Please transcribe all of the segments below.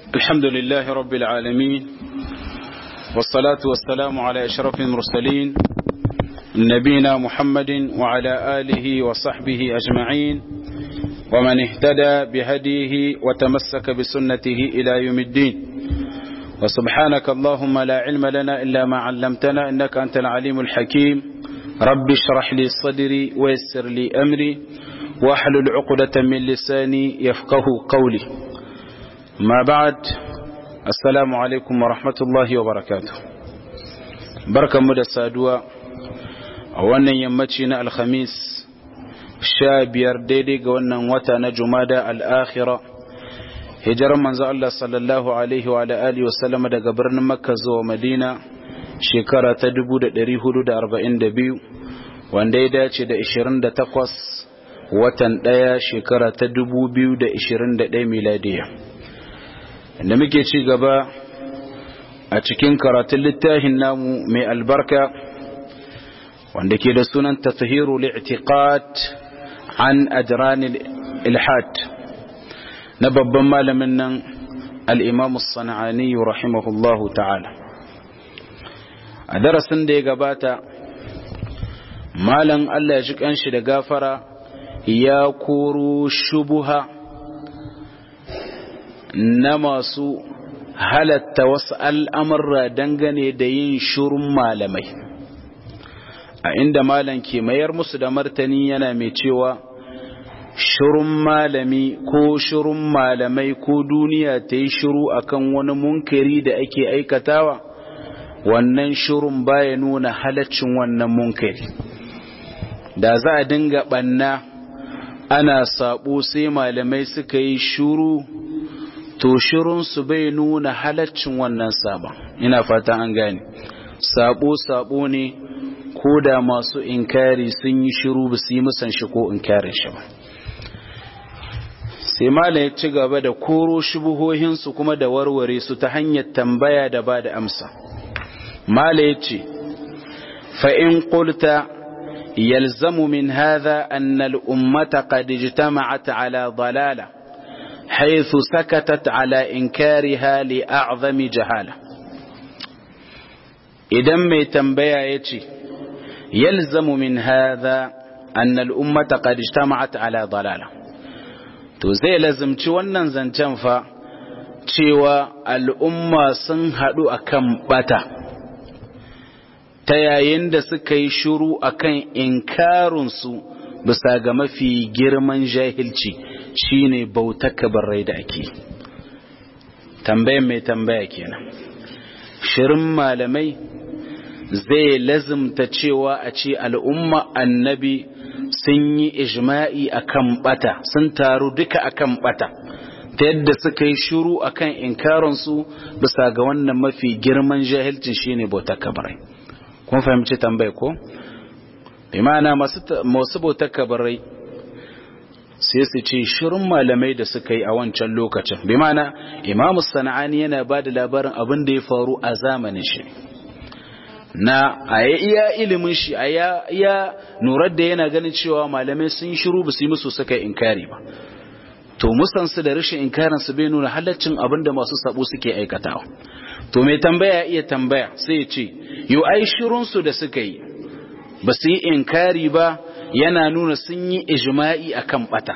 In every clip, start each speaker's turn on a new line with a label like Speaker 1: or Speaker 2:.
Speaker 1: الحمد لله رب العالمين والصلاة والسلام على أشرف المرسلين نبينا محمد وعلى آله وصحبه أجمعين ومن اهتدى بهديه وتمسك بسنته إلى يوم الدين وسبحانك اللهم لا علم لنا إلا ما علمتنا إنك أنت العليم الحكيم رب اشرح لي صدري ويسر لي أمري واحلل عقدة من لساني يفقه قولي ما بعد السلام عليكم ورحمة الله وبركاته بركة مدى السادوة وانا يمتشنا الخميس شابير ديدي وانا وطن جمادة الآخرة hijirar manzo Allah sallallahu alaihi wa alihi wa sallama daga birnin Makka zuwa Madina shekara ta 1442 wanda ya dace da 28 watan ɗaya shekara ta 2021 miladiya da muke ci gaba a cikin karatun littafin namu mai albarka wanda ke da sunan tatahiru li'tiqad an ajran ilhad na babban malamin nan al-imam as-sana'ani rahimahullahu ta'ala a darasin da ya gabata malam Allah ya ji kanshi da gafara ya koro shubuha na masu halatta wasu al'amurra dangane da yin shurun malamai a inda malam ke mayar musu da martani yana mai cewa shurun malami ko shurun malamai ko duniya ta yi shuru akan wani munkari da ake aikatawa wannan shurun baya nuna halaccin wannan munkari da za a dinga ɓanna ana sabo sai malamai suka yi shuru to shirunsu bai nuna halaccin wannan sabon ina fata an gane sabo sabo ne ko da masu inkari sun yi shiru ba su yi musan shi ko inkarin shi ba sai malam ya ci gaba da koro shubuhohinsu kuma da warware su ta hanyar tambaya da ba da amsa malam ya ce fa'in ƙulta يلزم من هذا أن الأمة قد اجتمعت على ضلالة حيث سكتت على إنكارها لأعظم جهالة إذا ما تنبيا يتي يلزم من هذا أن الأمة قد اجتمعت على ضلالة to zai lazimci wannan zancen fa cewa al'umma sun haɗu akan bata ta yayin da suka yi shuru akan inkarinsu bisa ga mafi girman jahilci shine bauta kabarai da ake tambayan mai tambaya kenan shirin malamai zai lazimta cewa a ce al'umma annabi sun yi ijma'i akan bata sun taru duka akan bata ta yadda suka yi shuru akan inkarinsu bisa ga wannan mafi girman jahilcin shine bauta kabarai kun fahimci tambayi ko bi ma'ana masu bautar kabarai sai su ce shirin malamai da suka yi a wancan lokacin bi ma'ana imamu sana'ani yana ba da labarin abin da ya faru a zamanin shi na a iya ilimin shi a iya nurar da yana ganin cewa malamai sun shiru ba su yi musu suka inkari ba to musansu da rashin inkarinsu bai nuna halaccin abin da masu sabo suke aikatawa to mai tambaya iya tambaya sai ya ce yau ai shirunsu da suka yi ba su yi inkari ba yana nuna sun yi ijma'i akan bata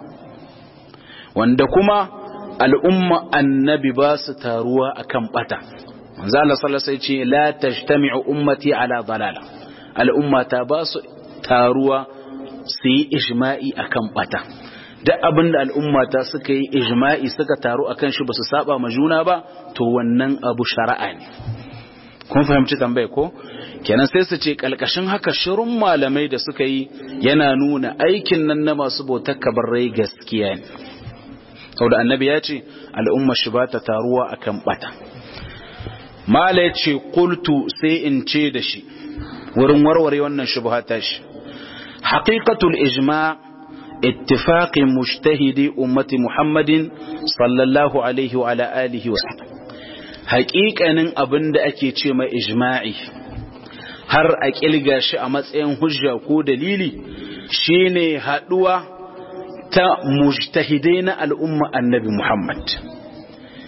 Speaker 1: wanda kuma al'umma annabi ba su taruwa akan bata manzo Allah sallallahu alaihi ce la tajtami'u ummati ala dalala al'ummata ba su taruwa su yi ijma'i akan bata duk abin da al'ummata suka yi ijma'i suka taru akan shi ba su saba ma juna ba to wannan abu shari'a ne kun fahimci tambaye ko kenan sai su ce kalkashin haka shirin malamai da suka yi yana nuna aikin nan na masu bautar kabarai gaskiya ne saboda annabi ya ce al'umma shi ba ta taruwa akan bata mala ya ce kultu sai in ce da shi wurin warware wannan shubha ta shi haqiqatul ijma' اتفاق مجتهدي أمة محمد صلى الله عليه وعلى آله وسلم حقيقة أبن دا أكي تشيما إجماعي har a ƙilga shi a matsayin hujja ko dalili shine haɗuwa ta mujtahidai na al'umma annabi Muhammad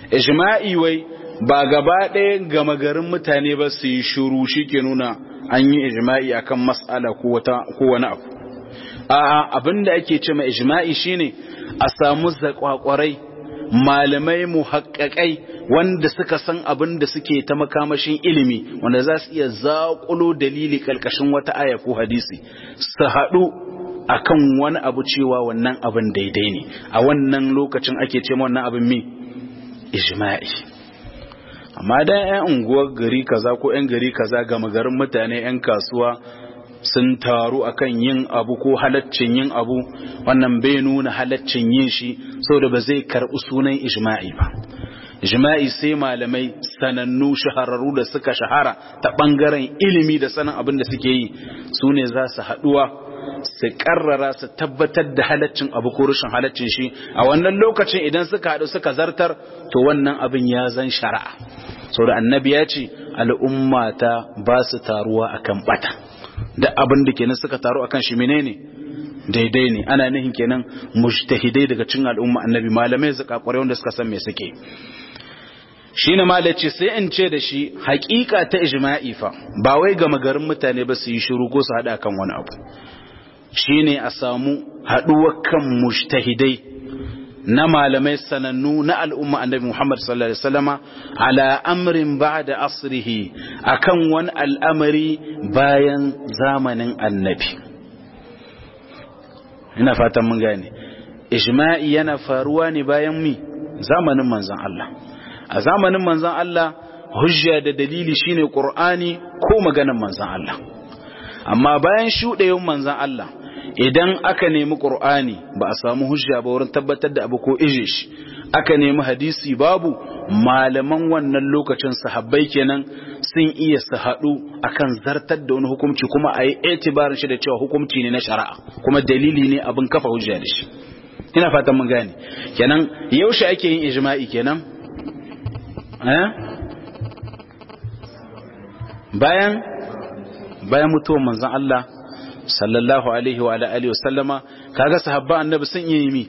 Speaker 1: ijma'i wai ba gaba ɗaya gama garin mutane ba su yi shuru shi ke nuna an yi ijma'i akan mas'ala ko wani abu a'a abinda ake ce mai ijma'i shine a samu zakwakwarai malamai muhaƙaƙai wanda suka san abin da suke ta makamashin ilimi wanda za su iya zaƙulo dalili ƙarƙashin wata aya ko hadisi su haɗu akan wani abu cewa wannan abin daidai ne a wannan lokacin ake ce wannan abin mi ijma'i amma dan 'yan unguwar gari kaza ko 'yan gari kaza gama garin mutane 'yan kasuwa sun taru akan yin abu ko halaccin yin abu wannan bai nuna halaccin yin shi saboda ba zai karɓi sunan ijma'i ba ijma'i sai malamai sanannu shahararru da suka shahara ta ɓangaren ilimi da sanin abin da suke yi su ne za su haɗuwa su ƙarrara su tabbatar da halaccin abu ko rashin halaccin shi a wannan lokacin idan suka haɗu suka zartar to wannan abin ya zan shari'a saboda annabi ya ce al'ummata ba su taruwa akan bata da abin da kenan suka taru akan shi menene daidai ne ana nihin kenan mujtahidai daga cin al'umma annabi malamai zakakware wanda suka san me suke shine malaci sai in ce da shi haƙiƙa ta ijma'i fa ba wai ga magarin mutane ba su yi shiru ko su hada kan wani abu shine a samu haduwar kan mujtahidai na malamai sanannu na al'umma annabi Muhammad sallallahu alaihi wasallama ala amrin ba'da asrihi akan wani al'amari bayan zamanin annabi ina fatan mun gane ijma'i yana faruwa ne bayan mi zamanin manzon Allah a zamanin manzon Allah hujja da dalili shine Qur'ani ko maganar manzon Allah amma bayan shuɗewan manzon Allah idan aka nemi qur'ani ba a samu hujja ba wurin tabbatar da abu ko ije shi aka nemi hadisi babu malaman wannan lokacin sahabbai kenan sun iya su haɗu akan zartar da wani hukunci kuma a yi itibarin shi da cewa hukunci ne na shari'a kuma dalili ne abin kafa hujja da shi ina fatan mun gane kenan yaushe ake yin ijma'i kenan eh bayan bayan mutuwar manzon Allah sallallahu alaihi wa alihi wasallama kaga sahabba annabi sun yi mi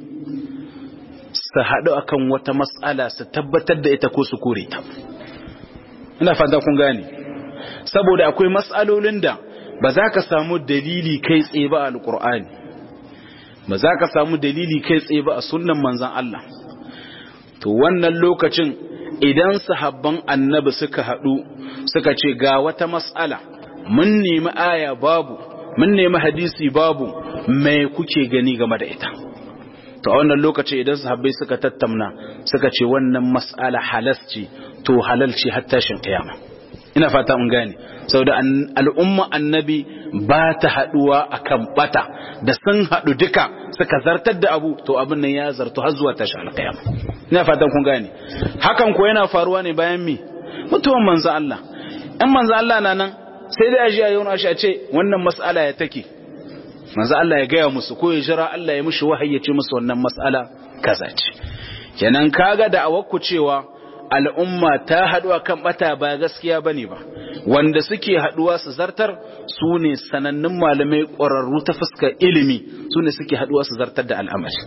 Speaker 1: su haɗu akan wata mas'ala su tabbatar da ita ko su kore ta ina fata kun gane saboda akwai mas'alolin da ba za ka samu dalili kai tsaye ba a alqur'ani ba za ka samu dalili kai tsaye ba a sunnan manzon Allah to wannan lokacin idan sahabban annabi suka haɗu suka ce ga wata mas'ala mun nemi aya babu mun nemi hadisi babu mai kuke gani game da ita to a wannan lokaci idan sahabbai suka tattauna suka ce wannan mas'ala halas ce to halal ce har tashin kiyama ina fata mun gane saboda al'umma annabi ba ta haduwa akan bata da sun hadu duka suka zartar da abu to abin nan ya zartu har zuwa tashin alkiyama ina fatan kun gane hakan ko yana faruwa ne bayan mi mutuwan manzo Allah in manzo Allah na nan sai dai aji a yau a ce wannan mas'ala ya take manzo Allah ya gaya musu ko ya jira Allah ya mushi wahayi ya ce musu wannan mas'ala kaza ce kenan kaga da awakku cewa al'umma ta haɗu kan bata ba gaskiya bane ba wanda suke haɗuwa su zartar su ne sanannun malamai ƙwararru ta fuskar ilimi su ne suke haɗuwa su zartar da al'amari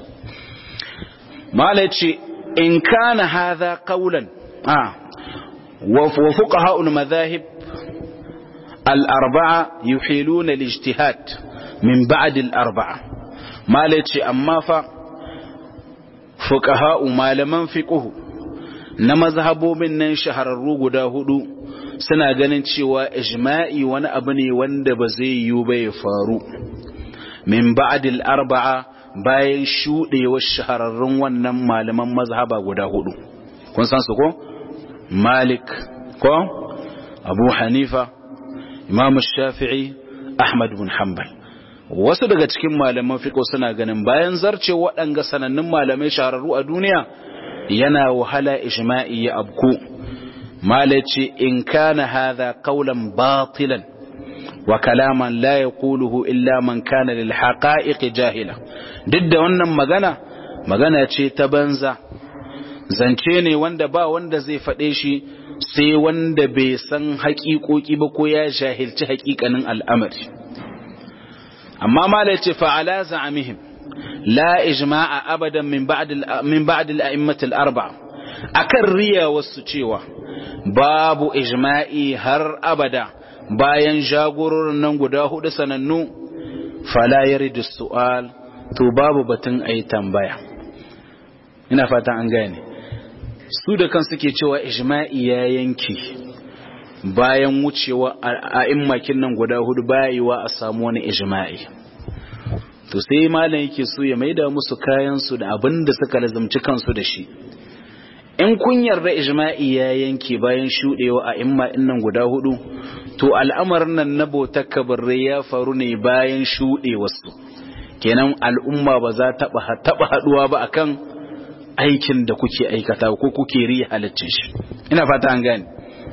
Speaker 1: mala ce in kana hadha qawlan ah wa fuqaha'ul madhahib الأربعة يحيلون الاجتهاد من بعد الأربعة ما لتشي أما فا فقهاء ما لمن فقه نما ذهبوا من شهر الروغ داهدو suna ganin cewa ijma'i wani abu ne wanda ba zai yi ba ya faru min ba'dil arba'a bayan shuɗewar shahararrun wannan malaman mazhaba guda hudu kun san su ko malik ko abu hanifa imam shafi'i ahmad bin hanbal wasu daga cikin malaman fiqh suna ganin bayan zarce waɗanga sanannun malamai shahararru a duniya yana wahala ijma'i ya abku malaci in kana hadha qawlan batilan wa kalaman la yaquluhu illa man kana lil haqa'iq jahila duk da wannan magana magana ce ta banza zance ne wanda ba wanda zai faɗe shi sai wanda bai san haƙiƙoƙi ba ko ya jahilci haƙiƙanin al'amari amma mala ce fa'ala za'amihim la ijma'a abadan min ba'd al-a'immat al-arba'a akan riya wasu cewa babu ijma'i har abada bayan jagororin nan guda hudu sanannu fala yaridu su'al to babu batun ayi tambaya ina fatan an gane su da kan suke cewa ijma'i ya yanki bayan wucewa a immakin nan guda hudu bayiwa a samu wani ijma'i to sai malam yake so ya maida musu kayansu da abin da suka lazumci kansu da shi in kun yarda ijma'i ya yanke bayan shudewa a imma nan guda hudu to al'amarin nan na bautar kabarai ya faru ne bayan shudewarsu kenan al'umma ba za ta taba haduwa ba akan aikin da kuke aikata ko kuke riya halaccin shi ina fata an gane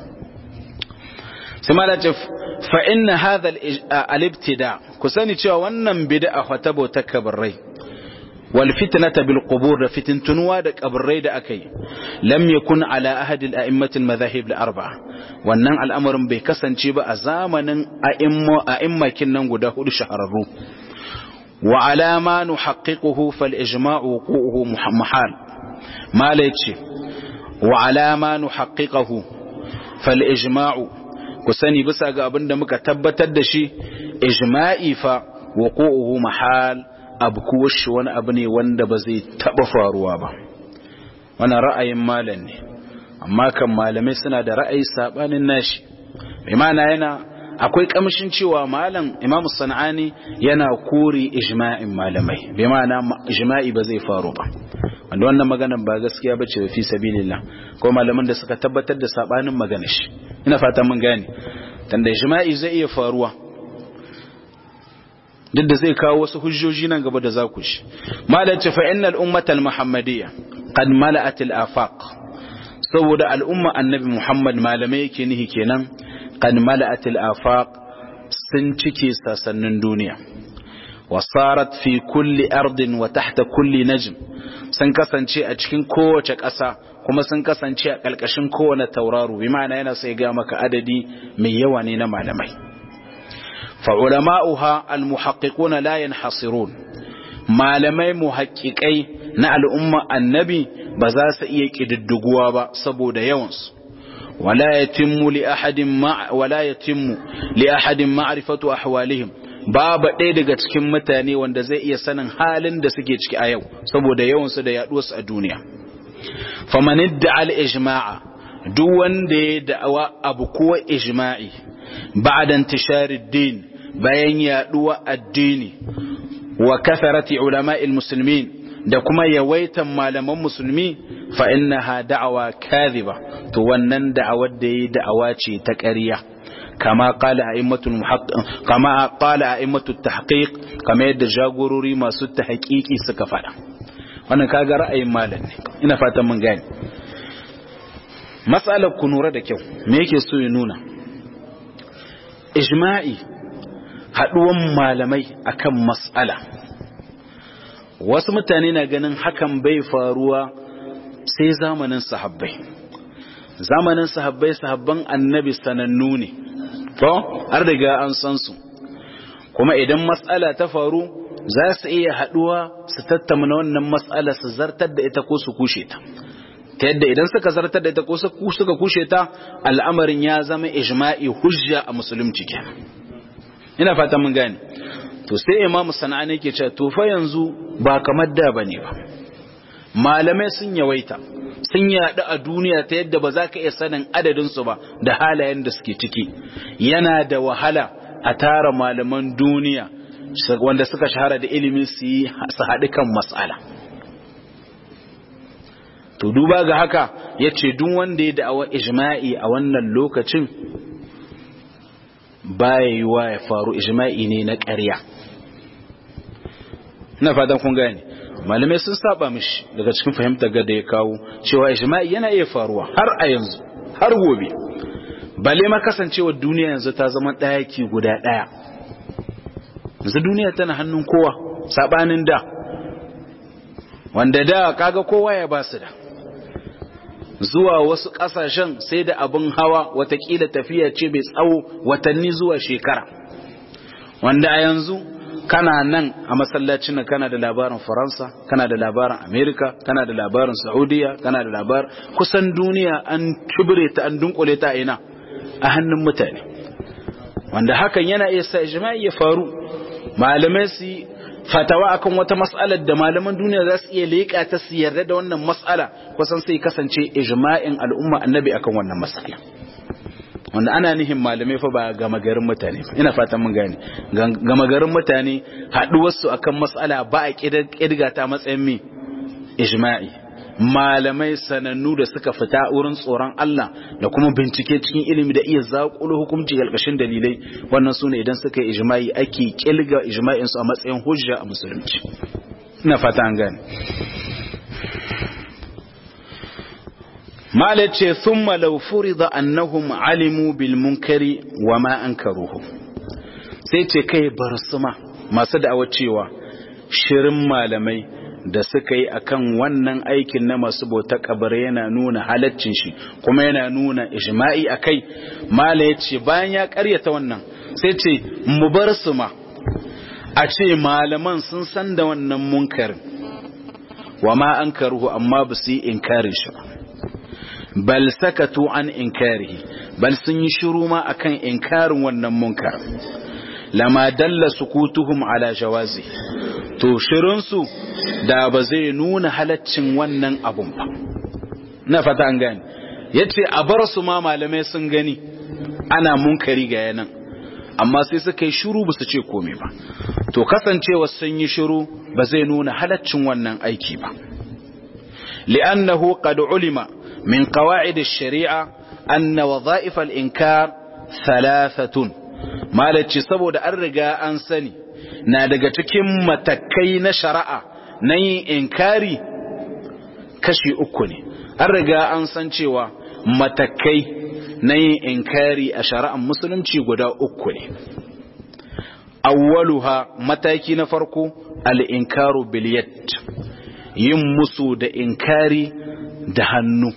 Speaker 1: sai ma ce fa inna hadha al-ibtida ku sani cewa wannan bid'a fa bautar kabarai wal fitnata bil qubur da fitintunuwa da kabarai da akai lam yakun ala ahad al a'immat al madahib al arba'a wannan al'amarin bai kasance ba a zamanin a'imma a'immakin nan guda hudu shahararru wa ala ma nuhaqqiquhu fal ijma'u wuqu'uhu muhammahal mala yace wa ala ma nuhaqqiquhu fal ijma'u ku sani bisa ga abin da muka tabbatar da shi ijma'i fa wuqu'uhu mahal abu kuwa shi wani abu ne wanda ba zai taba faruwa ba wannan ra'ayin malam ne amma kan malamai suna da ra'ayi sabanin nashi bai mana yana akwai kamshin cewa malam imam sana'ani yana kore ijma'in malamai bai mana ijma'i ba zai faru ba wanda wannan maganan ba gaskiya ba ce fi sabilillah ko malaman da suka tabbatar da sabanin maganar shi ina fata mun gane tanda ijma'i zai iya faruwa duk da zai kawo wasu hujjoji nan gaba da za ku shi malam ce fa innal ummatal muhammadiyya qad mala'at al afaq saboda al'umma annabi muhammad malamai yake nihi kenan qad mala'at al afaq sun cike sasannin duniya wasarat fi kulli ardin wa tahta kulli najm sun kasance a cikin kowace ƙasa kuma sun kasance a ƙalƙashin kowane tauraro bi ma'ana yana sai ga maka adadi mai yawa ne na malamai فعلماؤها المحققون لا ينحصرون malamai muhaƙiƙai na al'umma annabi ba za su iya ƙididduguwa ba saboda yawansu wala yatimmu li ahadin ma wala yatimmu li ahadin ma'rifatu ahwalihim babu ɗaya daga cikin mutane wanda zai iya sanin halin da suke ciki a yau saboda yawansu da yaɗuwarsu a duniya faman idda'a al-ijma'a duk wanda ya da'awa abu kuwa ijma'i ba'da intisharid din bayan yaduwa addini wa katharati ulama'il muslimin da kuma yawaitan malaman musulmi fa innaha da'awa kadhiba to wannan da'awar da yi da'awa ce ta ƙarya kama qala a'immatul muhaqqiq kama qala a'immatut tahqiq kama yadda jagorori masu tahqiqi suka faɗa wannan kaga ra'ayin malam ne ina fatan mun gane mas'alar ku nura da kyau me yake so ya nuna ijma'i haɗuwan malamai akan mas'ala wasu mutane na ganin hakan bai faruwa sai zamanin sahabbai zamanin sahabbai sahabban annabi sanannu ne to har daga an san su kuma idan mas'ala ta faru za su iya haɗuwa su tattauna wannan mas'ala su zartar da ita ko su kushe ta ta yadda idan suka zartar da ita ko suka kushe ta al'amarin ya zama ijma'i hujja a musulunci kenan ina fatan mun gane to sai imamu sana'ani yake cewa to fa yanzu ba kamar da bane ba malamai sun yawaita sun yaɗu a duniya ta yadda ba za ka iya sanin adadin su ba da halayen da suke ciki yana da wahala a tara malaman duniya wanda suka shahara da ilimin su yi su haɗu kan mas'ala to duba ga haka ya ce duk wanda ya da'awa ijma'i a wannan lokacin baya yiwa ya faru ijma'i ne na ƙarya ina fatan kun gane malamai sun saba mishi daga cikin fahimtar ga da ya kawo cewa ijma'i yana iya faruwa har a yanzu har gobe bale ma kasancewa duniya yanzu ta zama ɗayaki guda ɗaya yanzu duniya tana hannun kowa sabanin da wanda da kaga kowa ya ba su da zuwa wasu ƙasashen sai da abin hawa watakila tafiya ce mai tsawo watanni zuwa shekara wanda a yanzu kana nan a masallacin nan kana da labarin faransa kana da labarin amerika kana da labarin saudiya kana da labarin kusan duniya an kibire ta an dunkule ta ina a hannun mutane wanda hakan yana iya sa ijma'i ya faru malamai su fatawa akan wata mas'alar da malaman duniya za su iya leƙa ta su yarda da wannan mas'ala kusan sai kasance ijma'in al'umma annabi akan wannan mas'ala wanda ana nihin malamai fa ba gama garin mutane ina fatan mun gane gama garin mutane haɗuwarsu akan mas'ala ba a ƙirga ta matsayin mi ijma'i malamai sanannu da suka fita wurin tsoron Allah da kuma bincike cikin ilimi da iya zaƙulo hukunci ƙarƙashin dalilai wannan su ne idan suka yi ijma'i ake ƙilga ijma'in su a matsayin hujja a musulunci ina fata an gane mala ce thumma law furida annahum alimu bil munkari wa ma ankaruhu sai ce kai bar suma masu da'awa cewa shirin malamai da suka yi akan wannan aikin na masu bauta kabar yana nuna halaccin shi kuma yana nuna ijma'i akai mala ya ce bayan ya karyata wannan sai ce mu bar su ma a ce malaman sun san da wannan munkarin wa ma an karuhu amma ba su yi inkarin shi ba bal sakatu an inkarihi bal sun yi shiru ma akan inkarin wannan munkar lama dalla sukutuhum ala jawazi to shirinsu da ba zai nuna halaccin wannan abun ba na fata an gani yace a bar su ma malamai sun gani ana munkari ga yanan amma sai suka yi shiru ba su ce komai ba to kasancewa sun yi shiru ba zai nuna halaccin wannan aiki ba li'annahu qad ulima min qawaid ash-shari'a anna wadha'if al-inkar thalathatun malaci saboda an riga an sani na daga cikin matakai na shari'a na yin inkari kashi uku ne an riga an san cewa matakai na yin inkari a shari'ar musulunci guda uku ne awwaluha mataki na farko al-inkaru bil yad yin musu da inkari da hannu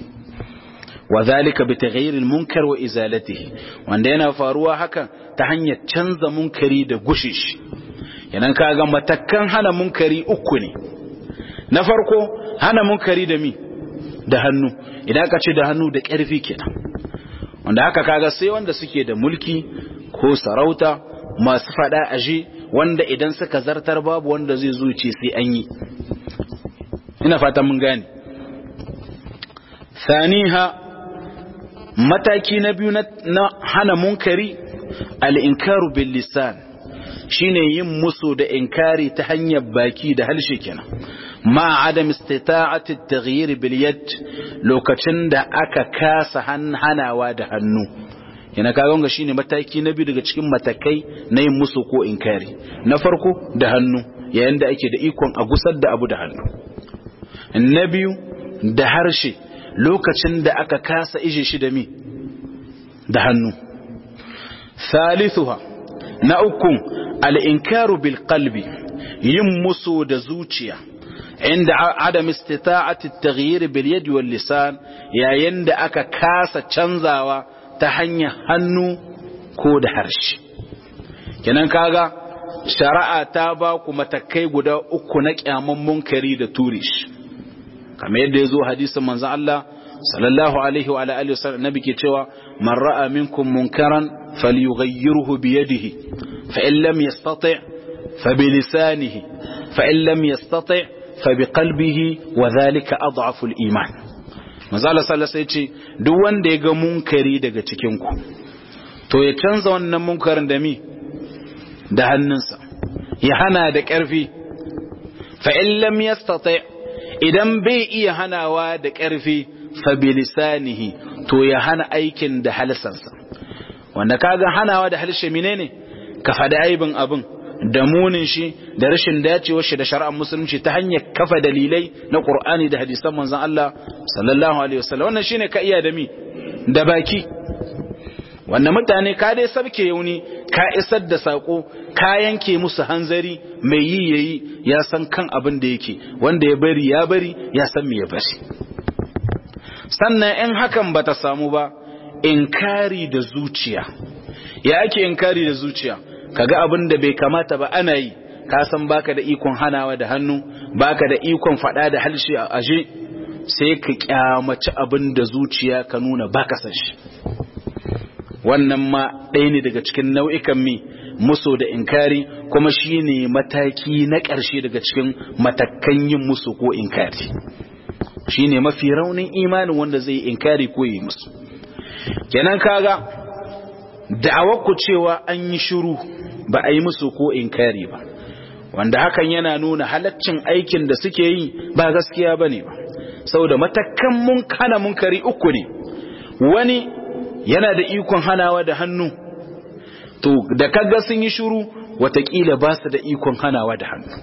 Speaker 1: wa zalika bi taghayyir al-munkar wa izalatihi wanda yana faruwa hakan ta hanyar canza munkari da gushe shi yanan kaga matakan hana munkari uku ne na farko hana munkari da mi da hannu idan ka ce da hannu da ƙarfi kenan wanda haka kaga sai wanda suke da mulki ko sarauta masu fada aje wanda idan suka zartar babu wanda zai zuce sai an yi ina fata mun gane saniha mataki na biyu na hana munkari al-inkaru bil lisan shine yin musu da inkari ta hanyar baki da halshe kenan ma adam istita'ati at-taghyir bil yad lokacin da aka kasa hanawa da hannu yana kaga ga shine mataki na biyu daga cikin matakai na yin musu ko inkari na farko da hannu yayin da ake da ikon a gusar da abu da hannu na biyu da harshe lokacin da aka kasa ije shi da mi da hannu thalithuha na uku al-inkaru bil qalbi yin musu da zuciya inda adam istita'ati at-taghyir bil yad wal lisan yayin da aka kasa canzawa ta hanyar hannu ko da harshe kenan kaga shari'a ta ba ku matakai guda uku na kyaman munkari da turish kamar yadda ya zo hadisin manzon Allah sallallahu alaihi wa alihi wasallam nabi ke cewa man ra'a minkum munkaran falyughayyirhu bi yadihi fa in lam yastati' fa bi lisanihi fa in lam yastati' fa bi qalbihi wa dhalika adhafu al-iman manzo Allah sallallahu alaihi ce duk wanda ya ga munkari daga cikin ku to ya canza wannan munkarin da mi da hannunsa ya hana da ƙarfi fa in lam yastati' idan bai iya hanawa da ƙarfi fabilisanihi to ya hana aikin da halsansa wanda kaga hanawa da halshe menene ka faɗi aibin abin da munin shi da rashin dacewar shi da shari'ar musulunci ta hanyar kafa dalilai na Qur'ani da hadisan manzon Allah sallallahu alaihi wasallam wannan shine ka iya da mi da baki wanda mutane ka dai sabke yauni ka isar da sako ka yanke musu hanzari mai yi yayi ya san kan abin da yake wanda ya bari ya bari ya san me ya bari sannan in hakan ba ta samu ba inkari da zuciya ya ake inkari da zuciya kaga abin da bai kamata ba ana yi ka san baka da ikon hanawa da hannu baka da ikon fada da halshe a aje sai ka kyamaci abin da zuciya ka nuna baka san shi wannan ma ɗaya ne daga cikin nau'ikan mi muso da inkari kuma shine mataki na ƙarshe daga cikin matakan yin musu ko inkari shine mafi raunin imanin wanda zai inkari ko yi musu kenan kaga da'awar ku cewa an yi shiru ba a yi musu ko inkari ba wanda hakan yana nuna halaccin aikin da suke yi ba gaskiya bane ba saboda matakan mun kana munkari uku ne wani yana da ikon hanawa da hannu to da kaga sun yi shiru watakila ba su da ikon hanawa da hannu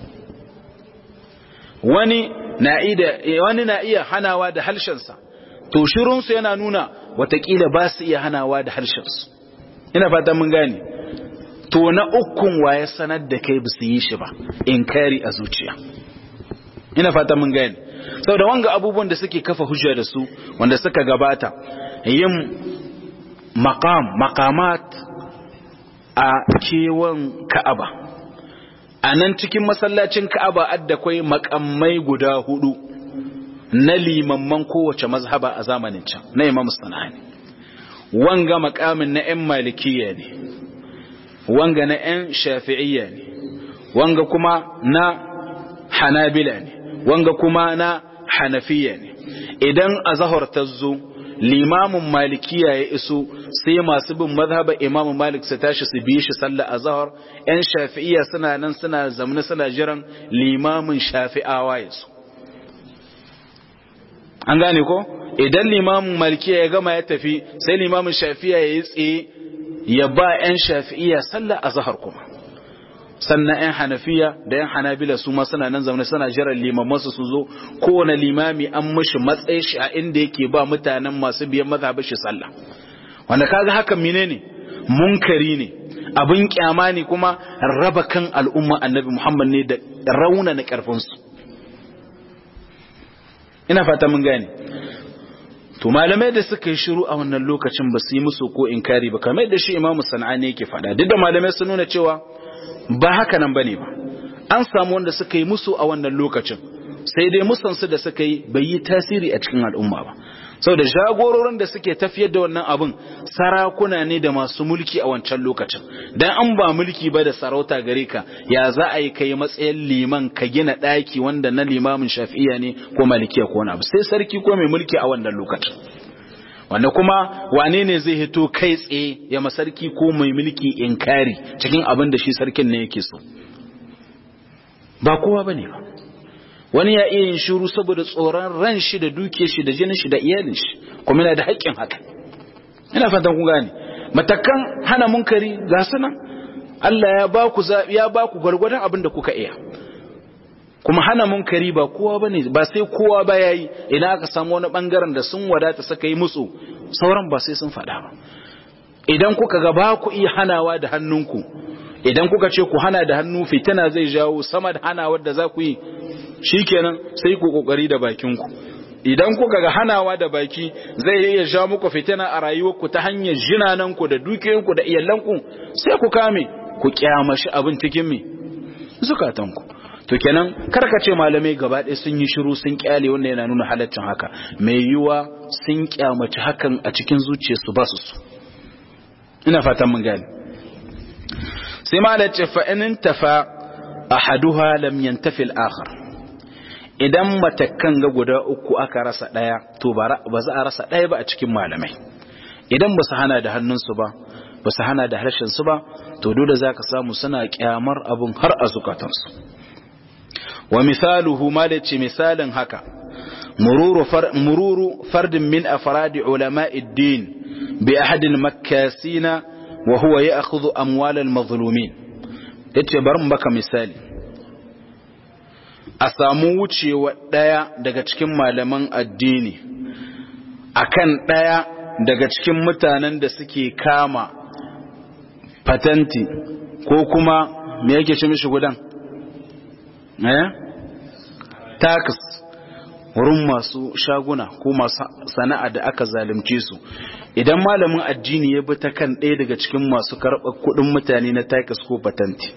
Speaker 1: wani na iya wani na iya hanawa da harshensa to shirunsu yana nuna watakila ba su iya hanawa da harshensu ina fata mun gane to na ukun waye sanar da kai ba su yi shi ba inkari a zuciya ina fata mun gane saboda wanga abubuwan da suke kafa hujja da su wanda suka gabata yin maqam maqamat a kewan ka'aba a nan cikin masallacin ka'aba adda kwai makamai guda hudu na limamman kowace mazhaba a zamanin can na imam sana'ani wanga makamin na 'yan malikiya ne wanga na 'yan shafi'iyya ne wanga kuma na hanabila ne wanga kuma na hanafiya ne idan a zahar ta zo limamin malikiya ya iso sai masu bin mazhaba imamu malik su tashi su bi shi sallah a zahar 'yan shafi'iyya suna nan suna zamani suna jiran limamin shafi'awa ya so an gane ko idan limamin malikiya ya gama ya tafi sai limamin shafi'iyya ya yi tsaye ya ba 'yan shafi'iyya sallah a zahar kuma sannan 'yan hanafiya da 'yan hanabila su ma suna nan zaune suna jiran limamansu su zo kowane limami an mashi matsayi shi a inda yake ba mutanen masu biyan mazhabin shi sallah wanda kaga hakan menene munkari ne abin kyama ne kuma raba kan al'umma annabi Muhammad ne da rauna na karfinsu ina fata mun gane to malamai da suka yi shiru a wannan lokacin ba su yi musu ko inkari ba kamar da shi imamu sana'ani yake faɗa duk da malamai sun nuna cewa ba haka nan bane ba an samu wanda suka yi musu a wannan lokacin sai dai musansu da suka yi bai yi tasiri a cikin al'umma ba saboda jagororin da suke tafiyar da wannan abin sarakuna ne da masu mulki a wancan lokacin dan an ba mulki ba da sarauta gare ka ya za a yi kai matsayin liman ka gina daki wanda na limamin shafi'iya ne ko malikiya ko wani abu sai sarki ko mai mulki a wannan lokacin wanda kuma wane ne zai hito kai tsaye ya masarki ko mai mulki inkari cikin abin da shi sarkin ne yake so ba kowa bane ba wani ya iya yin shiru saboda tsoron ran shi da duke shi da jinin shi da iyalin shi kuma yana da haƙƙin haka ina fatan kun gane matakan hana munkari ga sunan Allah ya ba ku ya ba ku gwargwadon abin da kuka iya kuma hana munkari ba kowa bane ba sai kowa ba yayi idan aka samu wani bangaren da sun wadata saka yi musu sauran ba sai sun faɗa ba idan kuka ga ba ku iya hanawa da hannunku idan kuka ce ku hana da hannu fitina zai jawo sama da hanawar da za ku yi shikenan sai ku kokari da bakinku idan kuka ga hanawa da baki zai iya ja muku fitina a rayuwarku ta hanyar jinananku da dukiyoyinku da iyalanku sai ku kame ku kyamashi abin cikin me zukatanku to kenan karkace malamai gaba ɗaya sun yi shiru sun kyale wanda yana nuna halaccin haka mai yiwa sun kyamaci hakan a cikin zuciyarsu ba su su ina fatan mun gane sai malace fa in tafa ahaduha lam yantafi al-akhar idan matakan ga guda uku aka rasa daya to ba za a rasa daya ba a cikin malamai idan ba su hana da hannunsu ba ba su hana da harshensu ba to dole za ka samu suna kyamar abun har a zukatansu wa misaluhu ma da ce misalin haka mururu fardin min afradi ulama'id din bi ahadil makkasina wa huwa ya'khudhu amwalal mazlumin yace bari mu baka misali a samu wucewa ɗaya daga cikin malaman addini akan ɗaya daga cikin mutanen da suke kama patanti ko kuma me yake ce mishi gudan eh tax wurin masu shaguna ko masu sana'a da aka zalunce su idan malamin addini ya bi ta kan ɗaya daga cikin masu karɓar kuɗin mutane na takas ko patanti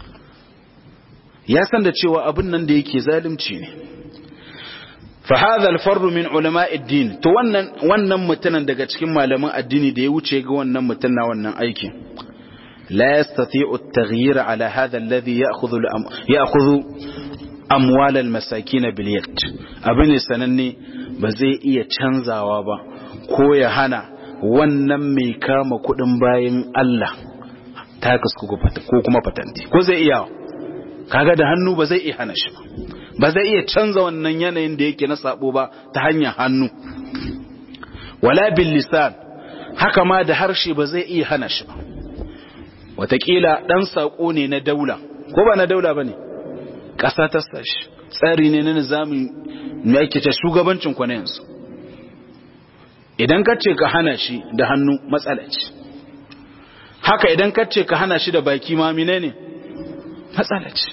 Speaker 1: ya san da cewa abin nan da yake zalunci ne فهذا الفرد من علماء الدين to wannan wannan mutanen daga cikin malaman addini da ya wuce ga wannan mutuna wannan aikin la yastati'u at-taghyir ala hadha alladhi ya'khudhu ya'khudhu amwal al-masakin bil yad abin sananne ba zai iya canzawa ba ko ya hana wannan mai kama kudin bayan Allah takas ko kuma patanti ko zai iya kaga da hannu ba zai iya hana shi ba ba zai iya canza wannan yanayin da yake na sabo ba ta hanyar hannu wala bil lisan haka ma da harshe ba zai iya hana shi ba watakila dan sako ne na daula ko ba na daula bane ƙasa ta sashi tsari ne na nizamin me yake ta shugabancin ku na yanzu idan ka ce ka hana shi da hannu matsala ce haka idan ka ce ka hana shi da baki ma menene matsala ce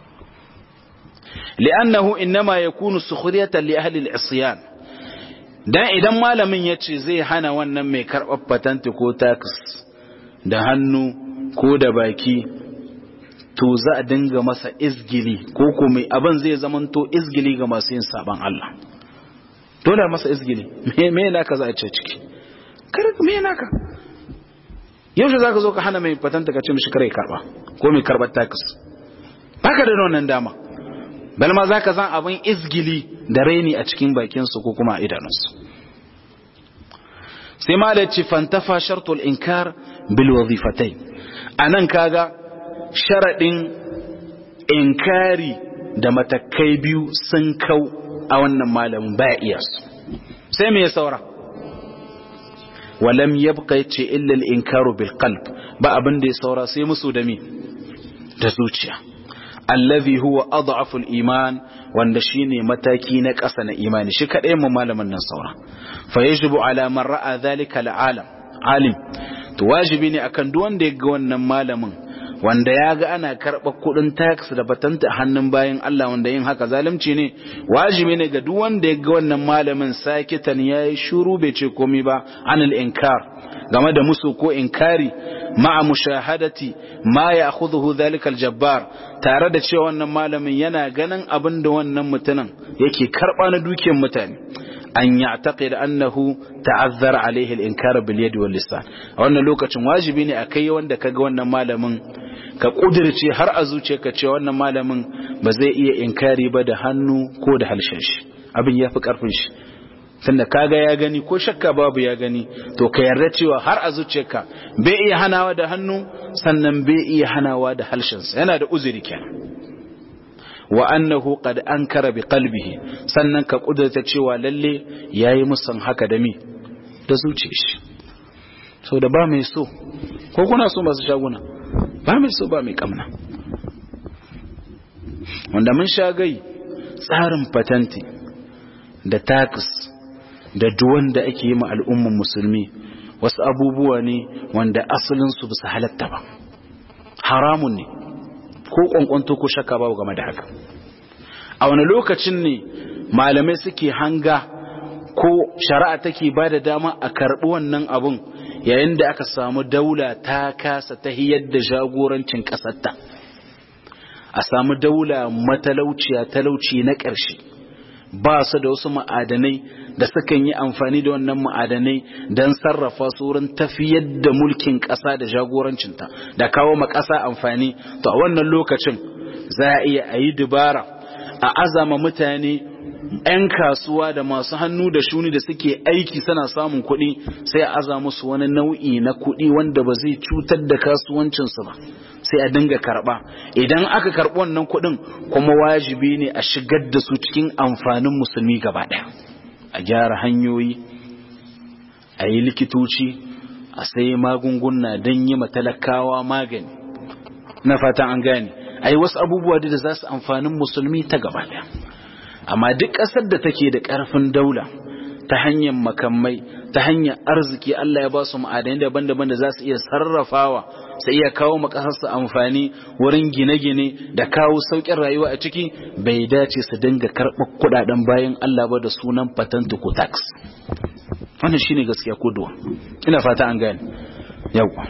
Speaker 1: li'annahu innama yakunu sukhriyatan li ahli al-isyan dan idan malamin yace zai hana wannan mai karɓar patent ko tax da hannu ko da baki to za a dinga masa izgili ko kuma abin zai zamanto izgili ga masu yin saban Allah dole masa izgili me me naka za a ce ciki kar me naka yaushe zaka zo ka hana mai patent ka ce mishi kare karba ko mai karɓar tax baka da wannan dama bal ma zaka zan abin izgili da raini a cikin bakinsu ko kuma a idanunsu sai ma da ci fantafa shartul inkar bil wazifatai anan kaga sharadin inkari da matakai biyu sun kau a wannan malamin baya iya su sai me ya saura walam yabqa yace illa al inkaru bil qalb ba abin da ya saura sai musu da mi da zuciya allazi huwa adhafu al-iman wanda shine mataki na ƙasa na imani shi kadai mu malamin nan saura fa yajibu ala man ra'a dhalika al-alam alim to wajibi ne akan duk wanda ya ga wannan malamin wanda ya ga ana karɓa kuɗin tax da batanta hannun bayan Allah wanda yin haka zalunci ne wajibi ne ga duk wanda ya ga wannan malamin sakitan yayi shuru bai ce komai ba anil inkar game da musu ko inkari ma'a mushahadati ma ya akhudhu dhalika aljabbar tare da cewa wannan malamin yana ganin abin da wannan mutumin yake karba na dukiyar mutane an ya'taqid annahu ta'azzara alaihi al-inkar bil yadi wal lisan a wannan lokacin wajibi ne akai wanda kaga wannan malamin ka kudirce har a zuciyarka cewa wannan malamin ba zai iya inkari ba da hannu ko da halshen shi abin yafi karfin shi tunda kaga ya gani ko shakka babu ya gani to ka yarda cewa har a zuciyarka bai iya hanawa da hannu sannan bai iya hanawa da halshensa yana da uzuri kenan wa annahu qad ankara bi qalbihi sannan ka kudurta cewa lalle yayi musan haka da mi da zuciyar shi so da ba mai so ko kuna so masu shaguna ba mai so ba mai kamna wanda mun shagai tsarin patanti da tax da duwan da ake yi ma al'umman musulmi wasu abubuwa ne wanda asalinsu bisa halatta ba haramun ne ko kwankwanto ko shakka babu game da haka a wani lokacin ne malamai suke hanga ko shari'a take ba da dama a karɓi wannan abun yayin da aka samu daula ta kasa ta hiyar da jagorancin ƙasarta a samu daula matalauciya talauci na ƙarshe ba su da wasu ma'adanai da sukan yi amfani da wannan ma'adanai don sarrafa su wurin tafiyar da mulkin ƙasa da jagorancinta da kawo ma ƙasa amfani to a wannan lokacin za a iya a yi dubara a azama mutane 'yan kasuwa da masu hannu da shuni da suke aiki suna samun kuɗi sai a aza musu wani nau'i na kuɗi wanda ba zai cutar da kasuwancinsu ba sai a dinga karɓa idan aka karɓi wannan kuɗin kuma wajibi ne a shigar da su cikin amfanin musulmi gaba ɗaya a gyara hanyoyi a yi likitoci a sai magunguna don yi matalakawa magani na fatan an gane a yi wasu abubuwa da za su amfanin musulmi ta gaba ɗaya amma duk ƙasar da take da ƙarfin daula ta hanyar makamai ta hanyar arziki Allah ya ba su ma'adanai daban-daban da za su iya sarrafawa su iya kawo makasarsu amfani wurin gine-gine da kawo sauƙin rayuwa a ciki bai dace su dinga karɓar kuɗaɗen bayan Allah ba da sunan patent ko tax wannan shine gaskiya koduwa ina fata an gane yawa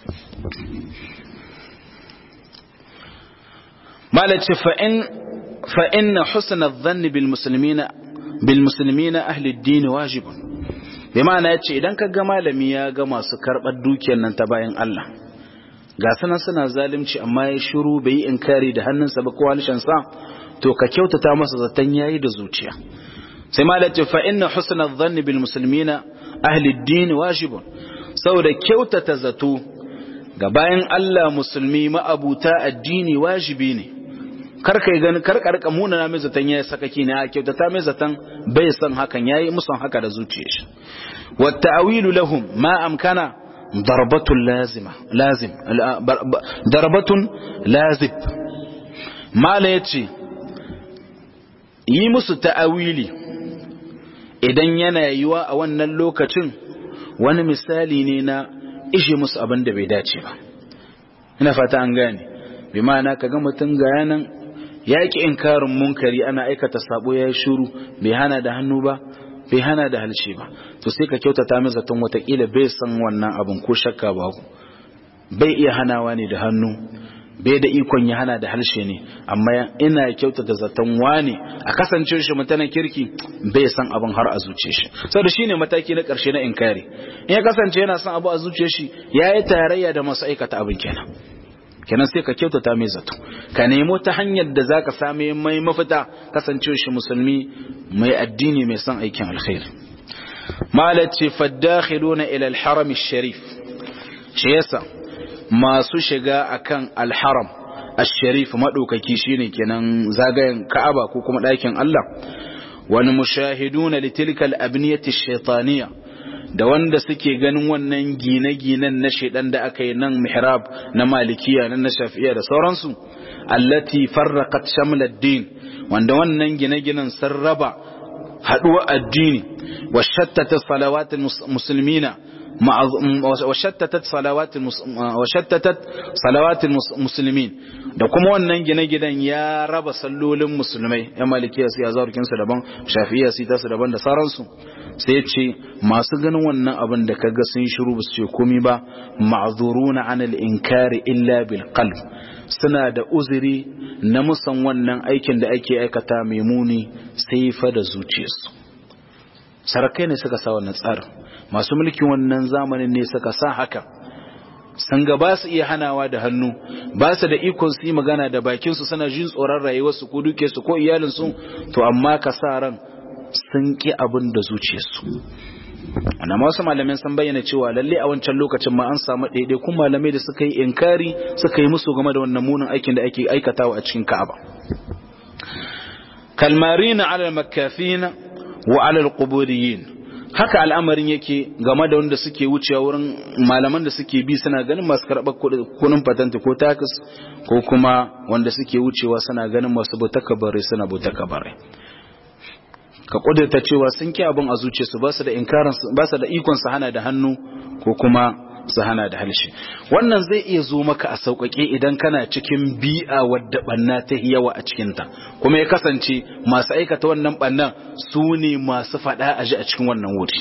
Speaker 1: malaci fa'in fa'in na husna dhanni bil muslimina bil muslimina ahli ad-din wajibun bi ma'ana yace idan ka ga malami ya ga masu karɓar dukiyar nan ta bayan Allah ga sanan suna zalunci amma ya shiru bai yi inkari da hannunsa ba ko sa to ka kyautata masa zaton yayi da zuciya sai malaci fa inna husna dhanni bil muslimina ahli ad-din wajibun saboda kyautata zato ga bayan Allah musulmi ma'abuta addini wajibi ne kar kai gani kar karka muna na mai zaton yayi sakaki ne a kyautata mai zaton bai san hakan yayi musan haka da zuciyar shi wa ta'wilu lahum ma amkana darbatun lazima lazim darbatun lazib mala yace yi musu ta'awili idan yana yiwa a wannan lokacin wani misali ne na ishe musu abin da bai dace ba ina fata an gane bi ma'ana kaga mutum ga yanan ya ki inkarin munkari ana aikata sabo ya yi shuru bai hana da hannu ba bai hana da halshe ba to sai ka kyautata mai zaton watakila bai san wannan abin ko shakka ba bai iya hanawa ne da hannu bai da ikon ya hana da halshe ne amma ina kyautata zaton wane a kasance shi mutanen kirki bai san abin har a zuce shi saboda shine mataki na karshe na inkari in ya kasance yana son abu a zuce shi yayi tarayya da masu aikata abin kenan kenan sai ka kyautata mai zato ka nemo ta hanyar da zaka same mai mafita kasance shi musulmi mai addini mai son aikin alkhairi malaci faddakhiluna ila al-haram sharif shi yasa masu shiga akan alharam ash-sharif madaukaki shine kenan zagayen Ka'aba ko kuma ɗakin Allah wani mushahiduna litilka al-abniyati ash-shaytaniyya da wanda suke ganin wannan gine-ginen na shedan da aka yi nan mihrab na malikiya nan na shafi'iya da sauransu allati farraqat shamla ad-din wanda wannan gine-ginen sun raba haduwa addini wa shattata salawatul muslimina وشتتت صلوات وشتتت صلوات المسلمين da kuma wannan gine-ginen ya raba sallolin musulmai yan malikiya su ya zaurkin su daban shafi'iya su ta su daban da sauransu sai ce masu ganin wannan abin da kaga sun shiru ba su ce komi ba ma'zuruna anil inkari illa bil qalb suna da uzuri na musan wannan aikin da ake aikata mai muni sai fa da zuciyarsu sarakai ne suka sa wannan tsarin masu mulkin wannan zamanin ne suka sa haka san ga ba su iya hanawa da hannu ba su da ikon su yi magana da bakinsu suna jin tsoron rayuwarsu ko duke su ko iyalinsu to amma ka sa ran sun ki abin da zuciyarsu ana wasu malamai sun bayyana cewa lalle a wancan lokacin ma an samu ɗaiɗaikun malamai da suka yi inkari suka yi musu game da wannan munin aikin da ake aikatawa a cikin ka'aba kalmarina alal makafina wa alal quburiyin haka al'amarin yake game da wanda suke wucewa wurin malaman da suke bi suna ganin masu karɓar kuɗin patanta ko takas ko kuma wanda suke wucewa suna ganin masu bauta bare suna bauta bare ka kudurta cewa sun ki abin a zuciyarsu ba su da inkarin ba su da ikon su hana da hannu ko kuma su hana da halshe wannan zai iya zo maka a sauƙaƙe idan kana cikin bi'a wadda banna ta yawa a cikinta kuma ya kasance masu aikata wannan bannan su ne masu faɗa a ji a cikin wannan wuri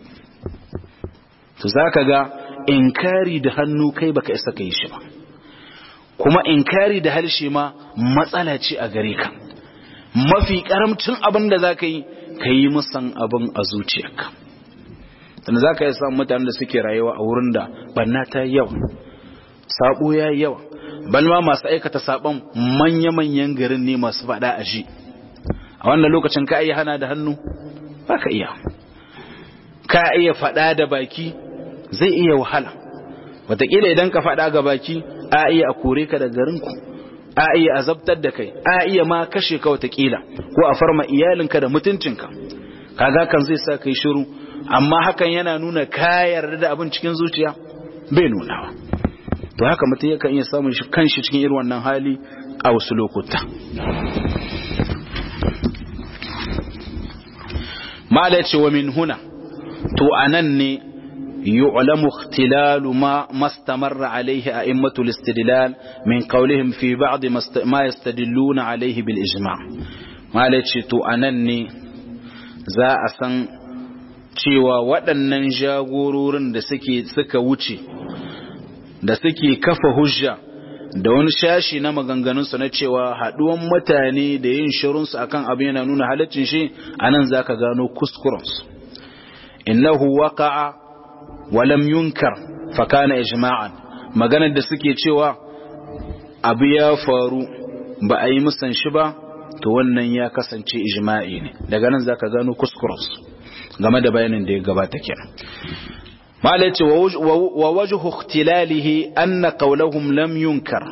Speaker 1: to za ka ga inkari da hannu kai baka isa ka yi shi ba kuma inkari da halshe ma matsala ce a gare ka mafi karamcin abin da za ka yi ka yi musan abin a zuciyarka sannan za ka yi samun mutanen da suke rayuwa a wurin da banna ta yi yawa sabo ya yi yawa balma masu aikata sabon manya-manyan garin ne masu faɗa a ji a wannan lokacin ka iya hana da hannu ba ka iya ka iya faɗa da baki zai iya wahala wataƙila idan ka faɗa ga baki a iya a kore ka da garinku a iya azabtar da kai a iya ma kashe ka watakila ko a farma iyalinka da mutuncinka kaga kan zai sa kai shiru amma hakan yana nuna ka yarda da abin cikin zuciya bai nunawa to haka mutum yakan iya samun shi kanshi cikin irin wannan hali a wasu lokuta mala ce wa min huna to anan ne يعلم اختلال ما ما استمر عليه أئمة الاستدلال من قولهم في بعض ما يستدلون عليه بالإجماع ما لتشتو أنني za a san cewa waɗannan jagororin da suke suka wuce da suke kafa hujja da wani shashi na maganganunsu na cewa haɗuwan mutane da yin shirunsu akan abin yana nuna halaccin shi a nan za ka gano kuskurensu innahu waqa'a walam yunkar fakana ijma'an maganar da suke cewa abu ya faru ba a yi musan shi ba to wannan ya kasance ijma'i ne daga nan zaka gano kuskurensu game da bayanin da ya gabata kenan mala yace wa wajhu ikhtilalihi anna qawluhum lam yunkar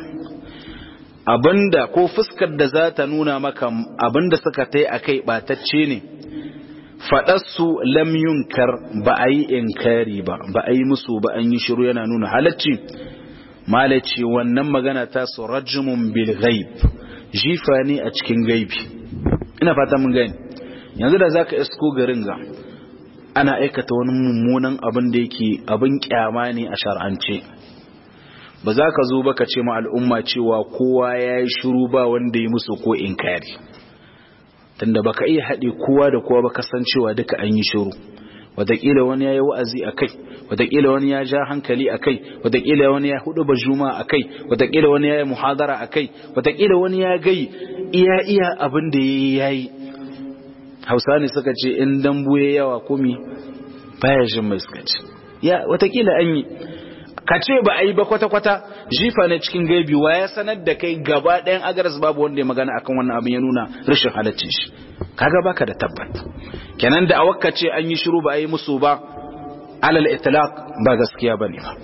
Speaker 1: abinda ko fuskar da za ta nuna maka abinda suka tai akai batacce ne faɗarsu lam yunkar ba a yi inkari ba ba a yi musu ba an yi shiru yana nuna halacci malaci wannan magana ta su rajimun bil ghaib jifa ne a cikin gaibi ina fata mun gani yanzu da zaka isko garin ga ana aikata wani mummunan abin da yake abin kyama ne a shar'ance ba za ka zo ba ka ce ma al'umma cewa kowa ya yi shiru ba wanda ya musu ko inkari tunda baka iya haɗe kowa da kowa ba kasancewa duka an yi shiru wataƙila wani ya yi wa'azi a kai wataƙila wani ya ja hankali a kai wataƙila wani ya hudu ba juma a kai wataƙila wani ya yi muhadara a kai wataƙila wani ya gai iya iya abin da ya yi hausa ne suka ce in dambu ya yawa kumi baya jin mai suka ce ya wataƙila an yi ka ce ba a yi ba kwata-kwata jifa ne cikin gaibi wa ya sanar da kai gaba ɗayan agaras babu wanda ya magana akan wannan abin ya nuna rashin halaccin shi kaga baka da tabbat kenan da awakka ce an yi shiru ba a yi musu ba alal itlaq ba gaskiya bane ba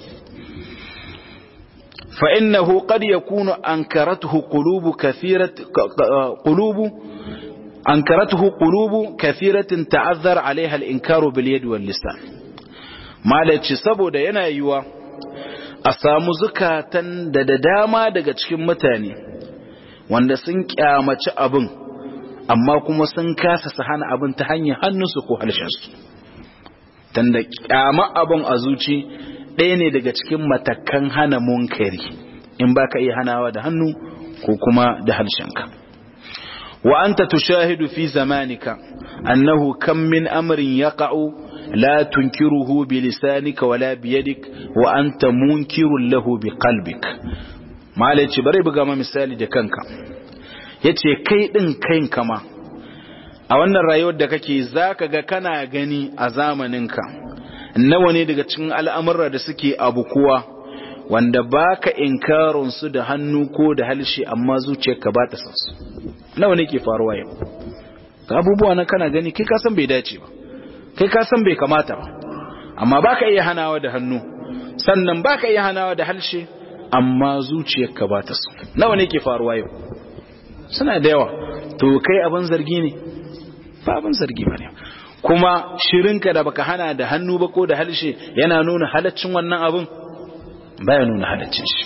Speaker 1: fa innahu qad yakunu ankaratuhu qulubu kathirat qulubu ankaratuhu qulubu kathiratin ta'azzar alaiha al-inkaru bil yad wal lisan malaci saboda yana yiwa a samu zukatan da da dama daga cikin mutane wanda sun kyamaci abin amma kuma sun kasa su hana abin ta hanyar hannunsu ko halshensu tanda kyama abin a zuci ɗaya ne daga cikin matakan hana munkari in ba ka iya hanawa da hannu ko kuma da harshenka wa anta tushahidu fi zamanika annahu kam min amrin yaqa'u la tunkiruhu bi lisanika wala bi yadik wa anta munkirun lahu bi qalbik malaci bare buga ma misali da kanka yace kai din kain kama a wannan rayuwar da kake zaka ga kana gani a zamaninka nawa ne daga cikin al'amurra da suke abu kuwa wanda baka inkarun su da hannu ko da halshe amma zuciyarka ba ta san su nawa ne ke faruwa yau ga abubuwa na kana gani kai ka san bai dace ba kai ka san bai kamata ba amma baka iya hanawa da hannu sannan baka iya hanawa da halshe amma zuciyarka ba ta so nawa ne ke faruwa yau suna da yawa to kai abin zargi ne ba abin zargi ba ne kuma shirinka da baka hana da hannu ba ko da halshe yana nuna halaccin wannan abin baya nuna halaccin shi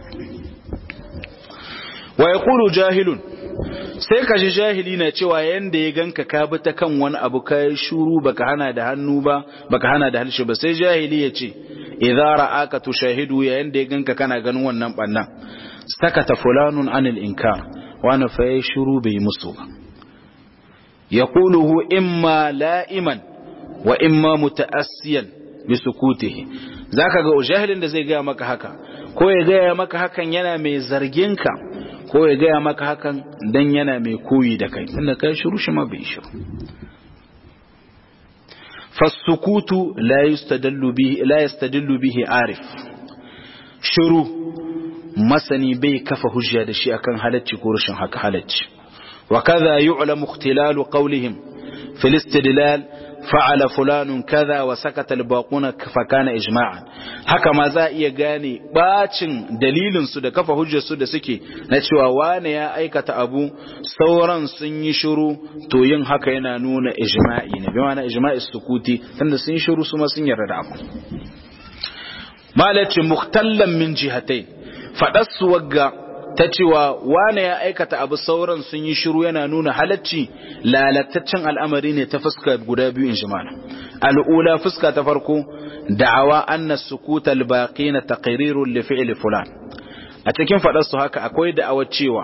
Speaker 1: wa yaqulu jahilun sai ka ji jahili na cewa yanda ya ganka ka bi ta kan wani abu ka yi shuru baka hana da hannu ba baka hana da halshe ba sai jahili ya ce idza ra'aka tushahidu ya yanda ya ganka kana ganin wannan bannan sakata fulanun anil inkar wani fa ya shuru bai musu ba yaquluhu imma la'iman wa imma muta'assiyan bi sukutihi zaka ga jahilin da zai ga maka haka ko ya ga maka hakan yana mai zargin ka ko ya gaya maka hakan dan yana mai koyi da kai tunda kai shiru shi ma bai shiru fasukutu la yastadallu bihi la yastadillu bihi arif shiru masani bai kafa hujja da shi akan halacci ko rashin haka halacci wa kaza yu'lamu ikhtilalu qawlihim fil istidlal fa'ala fulanun kaza wa sakata al-baquna fa kana ijma'an haka ma za iya gane bacin dalilin su da kafa hujjar su da suke na cewa wane ya aikata abu sauran sun yi shiru to yin haka yana nuna ijma'i ne bi ma'ana ijma'i sukuti tunda sun yi shiru su ma sun yarda da abu malaci mukhtallan min jihatai fadassu wagga ta cewa wane ya aikata abu sauran sun yi shiru yana nuna halacci lalataccen al'amari ne ta fuska guda biyu in jimana al'ula fuska ta farko da'awa anna sukuta albaqina taqrirun li fi'li fulan a cikin fadar su haka akwai da'awa cewa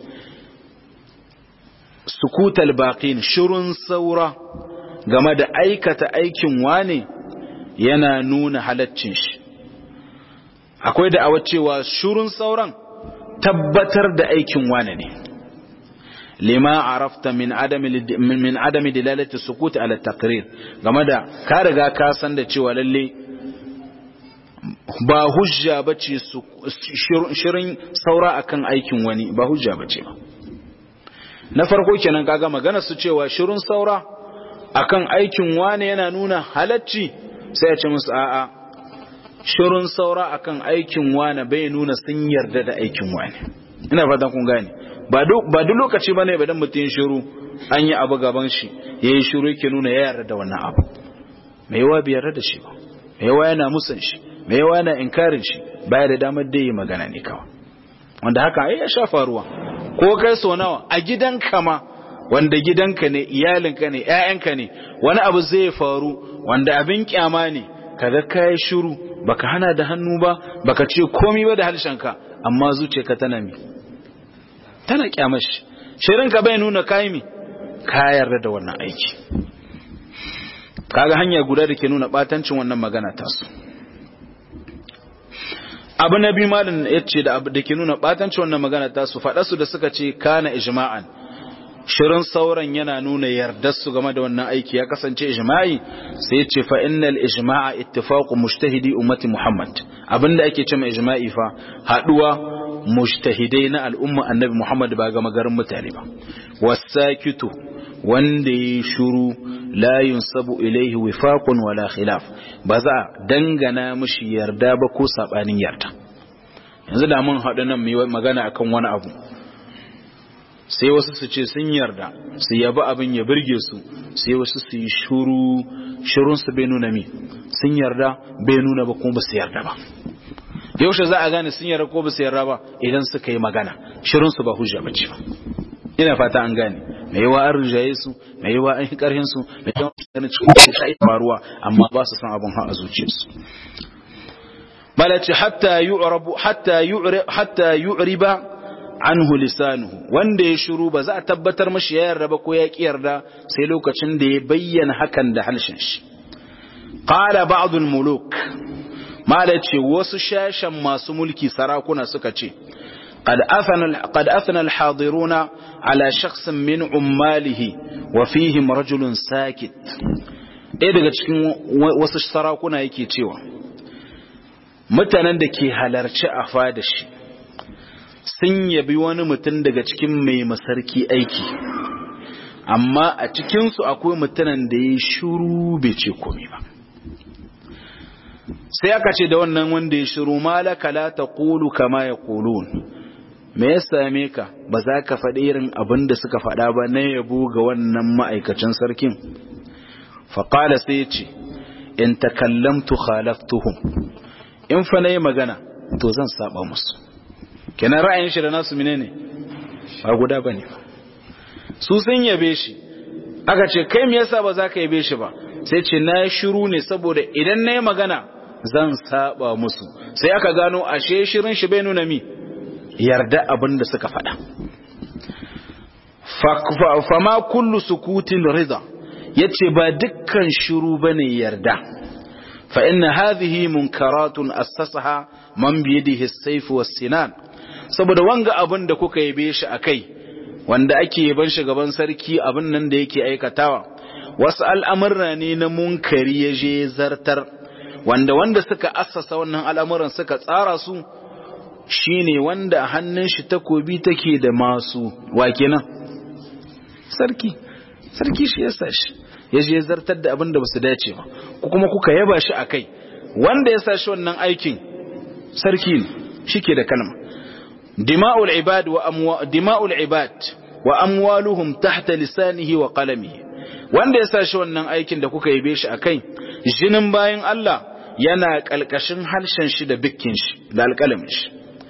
Speaker 1: sukuta albaqin shirun saura game da aikata aikin wane yana nuna halaccin shi akwai da'awa cewa shirun sauran tabbatar da aikin wane ne lima arafta min adami min adami dilalati sukut ala taqrir game da ka riga ka san da cewa lalle ba hujja bace shirin saura akan aikin wani ba hujja bace ba na farko kenan kaga magana su cewa shirin saura akan aikin wane yana nuna halacci sai ya ce musu a'a shirin saura akan aikin wane bai nuna sun yarda da aikin wane ina fatan kun gane ba duk lokaci ba ne badan mutum shiru an yi abu gaban shi ya yi shiru yake nuna ya yarda da wannan abu mai yawa bai yarda da shi ba mai yawa yana musan shi mai yawa yana inkarin shi baya da damar da yi magana ne kawai wanda haka ai ya sha faruwa ko kai so nawa a gidanka ma wanda gidanka ne iyalinka ne ƴaƴanka ne wani abu zai faru wanda abin kyama ne kaga kai shiru baka hana da hannu ba baka ce komai ba da harshenka amma zuciyarka tana mi tana kyamashi shirinka bai nuna kai mi ka yarda da wannan aiki kaga hanya guda da ke nuna batancin wannan magana tasu abu na biyu malin ya ce da ke nuna batancin wannan magana tasu faɗa da suka ce kana ijma'an shirin sauran yana nuna yardarsu game da wannan aiki ya kasance ijma'i sai ya ce fa innal ijma'a ittifaqu mujtahidi ummati muhammad abinda ake ce mai ijma'i fa haduwa mujtahidai na al'umma annabi muhammad ba ga magarin mutane ba wasakitu wanda ya shuru la yunsabu ilaihi wifaqun wala khilaf ba za dangana mishi yarda ba ko sabanin yarda yanzu da mun haɗu nan mai magana akan wani abu sai wasu su ce sun yarda su yabi abin ya birge su sai wasu su yi shuru shirun su bai nuna mi sun yarda bai nuna ba kuma ba su yarda ba yaushe za a gane sun yarda ko ba su yarda ba idan suka yi magana shirun su ba hujja ba ce ba ina fata an gane mai yawa an rijaye su mai yawa an yi karhin su mai yawa an cikin shi faruwa amma ba su san abin ha a zuciyarsu balace hatta yu'rabu hatta yu'ri hatta yu'riba anhu lisanuhu wanda ya shiru ba za a tabbatar mashi ya yarda ba ko ya ki yarda sai lokacin da ya bayyana hakan da halshen shi qala ba'd muluk mala ce wasu shashan masu mulki sarakuna suka ce قد أثنى قد أثنى الحاضرون على شخص من عماله وفيهم رجل ساكت ɗaya daga cikin wasu sarakuna yake cewa mutanen da ke halarci a fada shi sun yabi wani mutum daga cikin mai masarki aiki amma a cikinsu akwai mutanen da ya shuru bai ce komai ba sai aka ce da wannan wanda ya shiru malaka la taqulu kama yaqulun me ya same ka ba za ka faɗi irin abin da suka faɗa ba na yabo ga wannan ma'aikacin sarkin faƙala sai ce in takallamtu khalaftuhum in fa na yi magana to zan saba musu kenan ra'ayin shi da nasu mine ne ba guda ba ne su sun yabe shi aka ce kai me yasa ba za ka yabe shi ba sai ce na shiru ne saboda idan na yi magana zan saba musu sai aka gano ashe shirin shi bai nuna mi yarda abin da suka faɗa fama kullu sukutin rida yace ba dukkan shiru bane yarda fa inna hadhihi munkaratun assasaha man bi yadihi as-sayf was-sinan saboda wanga abin da kuka yabe shi akai wanda ake yaban shi gaban sarki abin nan da yake aikatawa wasu al'amurra ne na munkari ya je zartar wanda wanda suka assasa wannan al'amuran suka tsara su shine wanda a hannun shi takobi take da masu wa kenan sarki sarki shi yasa shi ya je zartar da abin da basu dace ba ku kuma kuka yaba shi akai wanda ya sa shi wannan aikin sarki ne shike da kalma dima'ul ibad wa amwa dima'ul ibad wa amwaluhum tahta lisanihi wa qalamihi wanda ya sa shi wannan aikin da kuka yabe shi akai jinin bayan Allah yana kalkashin harshen shi da bikkin shi da alƙalamin shi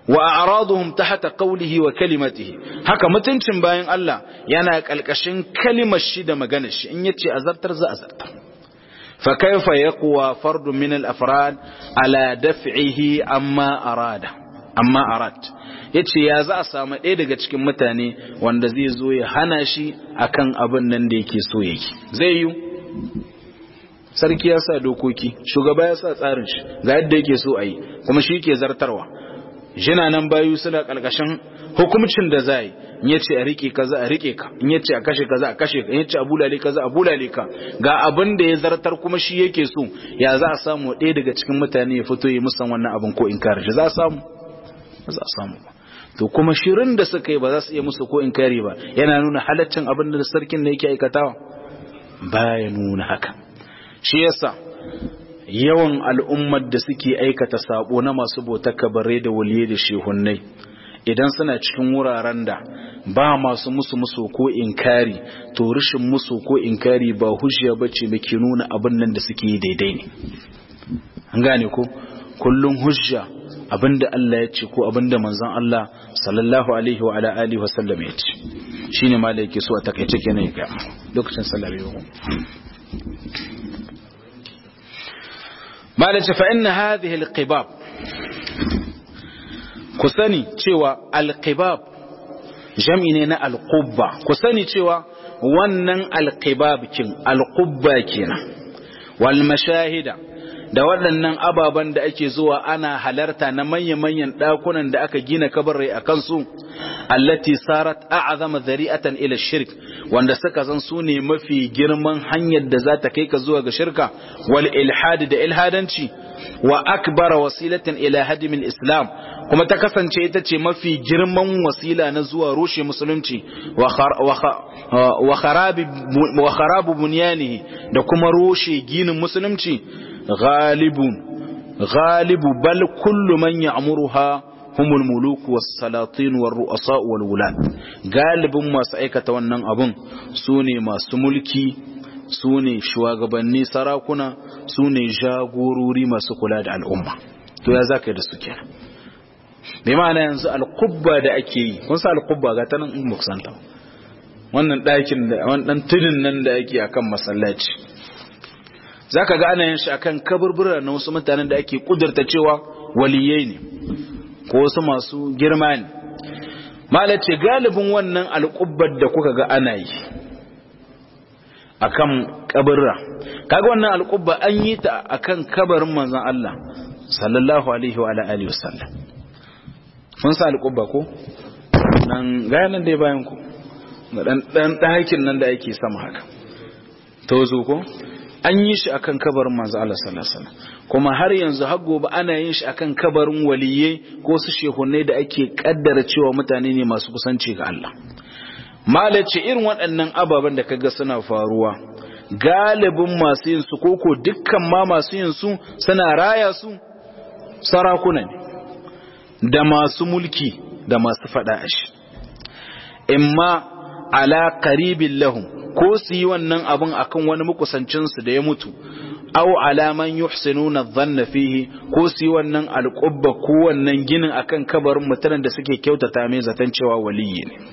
Speaker 1: wa a'raduhum tahta qawlihi wa kalimatihi haka mutuncin bayan Allah yana kalkashin kalimar shi da maganar shi in yace azartar za azartar fa kaifa yaqwa fardun min al-afrad ala daf'ihi amma arada amma arad yace ya za a samu ɗaya daga cikin mutane wanda zai zo ya hana shi akan abin nan da yake so yake zai yi sarki ya sa dokoki shugaba ya sa tsarin shi ga yadda yake so a yi kuma shi ke zartarwa jina nan bayu suna ƙarƙashin hukumcin da za yi in ya ce a riƙe kaza a riƙe ka in ya ce a kashe kaza a kashe ka in ya ce a bulale kaza a bulale ka ga abin da ya zartar kuma shi yake so ya za a samu ɗaya daga cikin mutane ya fito ya musan wannan abin ko in kare shi za a samu ba za a samu ba to kuma shirin da suka yi ba za su iya musu ko in kare ba yana nuna halaccin abin da sarkin da yake aikatawa baya nuna haka shi yasa yawan al'ummar da suke aikata sabo na masu bautar kabare da waliye da shehunnai idan suna cikin wuraren da ba masu musu musu ko inkari to rishin musu ko inkari ba hujja bace da ke nuna abin nan da suke yi daidai ne an gane ko kullum hujja abinda Allah ya ce ko abinda manzon Allah sallallahu alaihi wa ala alihi wa sallam ya ce shine ma da yake so a takaice kenan ga lokacin sallah yau ma da ce fa inna hadhihi alqibab ku sani cewa alqibab jam'i ne na alqubba ku sani cewa wannan alqibab kin alqubba kenan wal mashahida da waɗannan ababen da ake zuwa ana halarta na manya-manyan ɗakunan da aka gina kabarai a kansu allati sarat a'zama zari'atan ila shirk wanda suka zan su ne mafi girman hanyar da za ta kai ka zuwa ga shirka wal ilhad da ilhadanci wa akbara wasilatan ila hadimin islam kuma ta kasance ita ce mafi girman wasila na zuwa rushe musulunci wa kharabu bunyanihi da kuma rushe ginin musulunci ghalibun ghalibu bal kullu man ya'muruha humul muluk was salatin war ru'asa wal wulad galibin masu aikata wannan abun sune masu mulki sune shugabanni sarakuna sune jagorori masu kula da al'umma to ya zaka yi da su kenan bai ma'ana yanzu alqubba da ake yi kun sa alqubba ga ta nan in muksanta wannan ɗakin da wannan tudun nan da ake akan masallaci zaka ga ana yin shi akan kaburbura na wasu mutanen da ake kudurta cewa waliyai ne ko wasu masu girma ne malace galibin wannan alƙubbar da kuka ga ana yi akan kaburra kaga wannan alƙubba an yi ta akan kabarin manzon Allah sallallahu alaihi wa alihi wasallam mun sa alƙubba ko nan ga nan dai bayan ku dan dan ɗakin nan da ake sama haka tozo ko an yi shi akan kabarin manzo Allah sallallahu alaihi wasallam kuma har yanzu har gobe ana yin shi akan kabarin waliyai ko su shehunne da ake kaddara cewa mutane ne masu kusanci ga Allah malace irin waɗannan ababen da kaga suna faruwa galibin masu yin su koko dukkan ma masu yin su suna raya su sarakuna ne da masu mulki da masu fada ashi imma ala qaribin lahum ko su yi wannan abin akan wani makusancinsu da ya mutu aw alaman yuhsinuna dhanna fihi ko su yi wannan alqubba ko wannan ginin akan kabarin mutanen da suke kyautata mai zaton cewa waliyi ne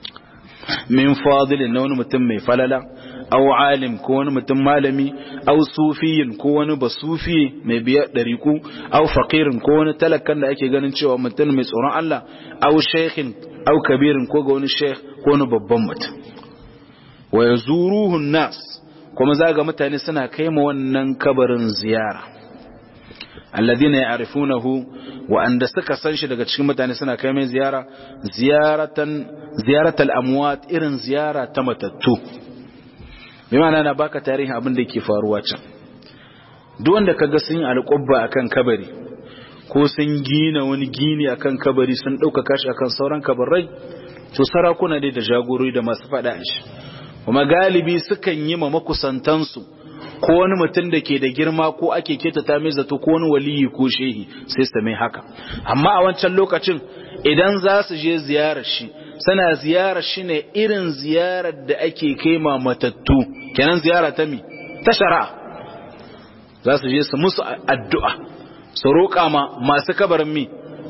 Speaker 1: min fadilin na wani mutum mai falala aw alim ko wani mutum malami aw sufiyin ko wani basufi mai biyar dariku aw faqirin ko wani talakan da ake ganin cewa mutum mai tsoron Allah aw shaykhin aw kabirin ko ga wani shaykh ko wani babban mutum wa ya zuruhun nas kuma zaga mutane suna kai ma wannan kabarin ziyara alladhina ya'rifunahu wa anda suka san shi daga cikin mutane suna kai mai ziyara ziyaratan ziyaratal amwat irin ziyara ta matattu bi ma'ana na baka tarihin abin da yake faruwa can duk wanda kaga sun yi alƙubba akan kabari ko sun gina wani gini akan kabari sun ɗaukaka shi akan sauran kabarai to sarakuna ne da jagorori da masu faɗa shi kuma galibi sukan yi ma makusantansu ko wani mutum da ke da girma ko ake ketata mai zato ko wani waliyi ko shehi sai su mai haka amma a wancan lokacin idan za su je ziyarar shi suna ziyarar shi ne irin ziyarar da ake kai ma matattu kenan ziyara ta mi ta shari'a za su je su musu addu'a su roƙa ma masu kabarin mi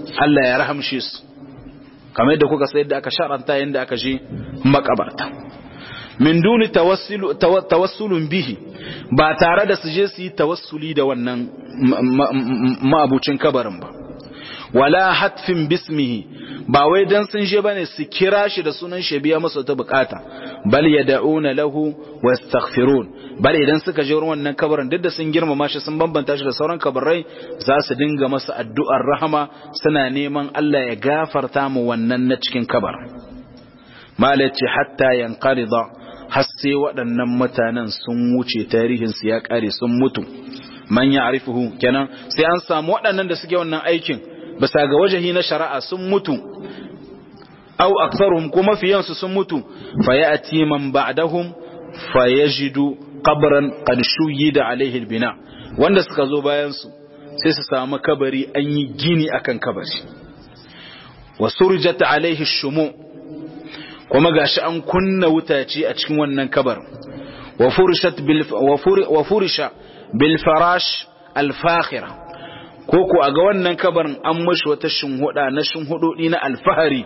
Speaker 1: Allah ya rahamshe su kamar yadda kuka sayar da aka sharanta yadda aka je makabarta min duni tawassulun bihi ba tare da su je su yi tawassuli da wannan ma'abucin kabarin ba wala hatfin bismihi ba wai dan sun je bane su kira shi da sunan shi biya masa ta bukata bal yad'una lahu wastaghfirun bal idan suka je wurin wannan kabarin duk da sun girmama shi sun bambanta shi da sauran kabarai za su dinga masa addu'ar rahama suna neman Allah ya gafarta mu wannan na cikin kabar malaci hatta yanqarida har sai waɗannan mutanen sun wuce tarihin su ya kare sun mutu man ya'rifuhu kenan sai an samu waɗannan da suke wannan aikin bisa ga wajahi na shari'a sun mutu aw aktharuhum kuma fiyansu sun mutu fa ya'ti man ba'dahum fa yajidu qabran qad shuyida alaihi albina wanda suka zo bayan su sai su samu kabari an yi gini akan kabari wa surjat alaihi shumu kuma gashi an kunna wutaci a cikin wannan kabar wa furishat bil wa furisha bil farash al fakhira ko ko a ga wannan kabarin an mashi wata shinhuda na shinhudodi na alfahari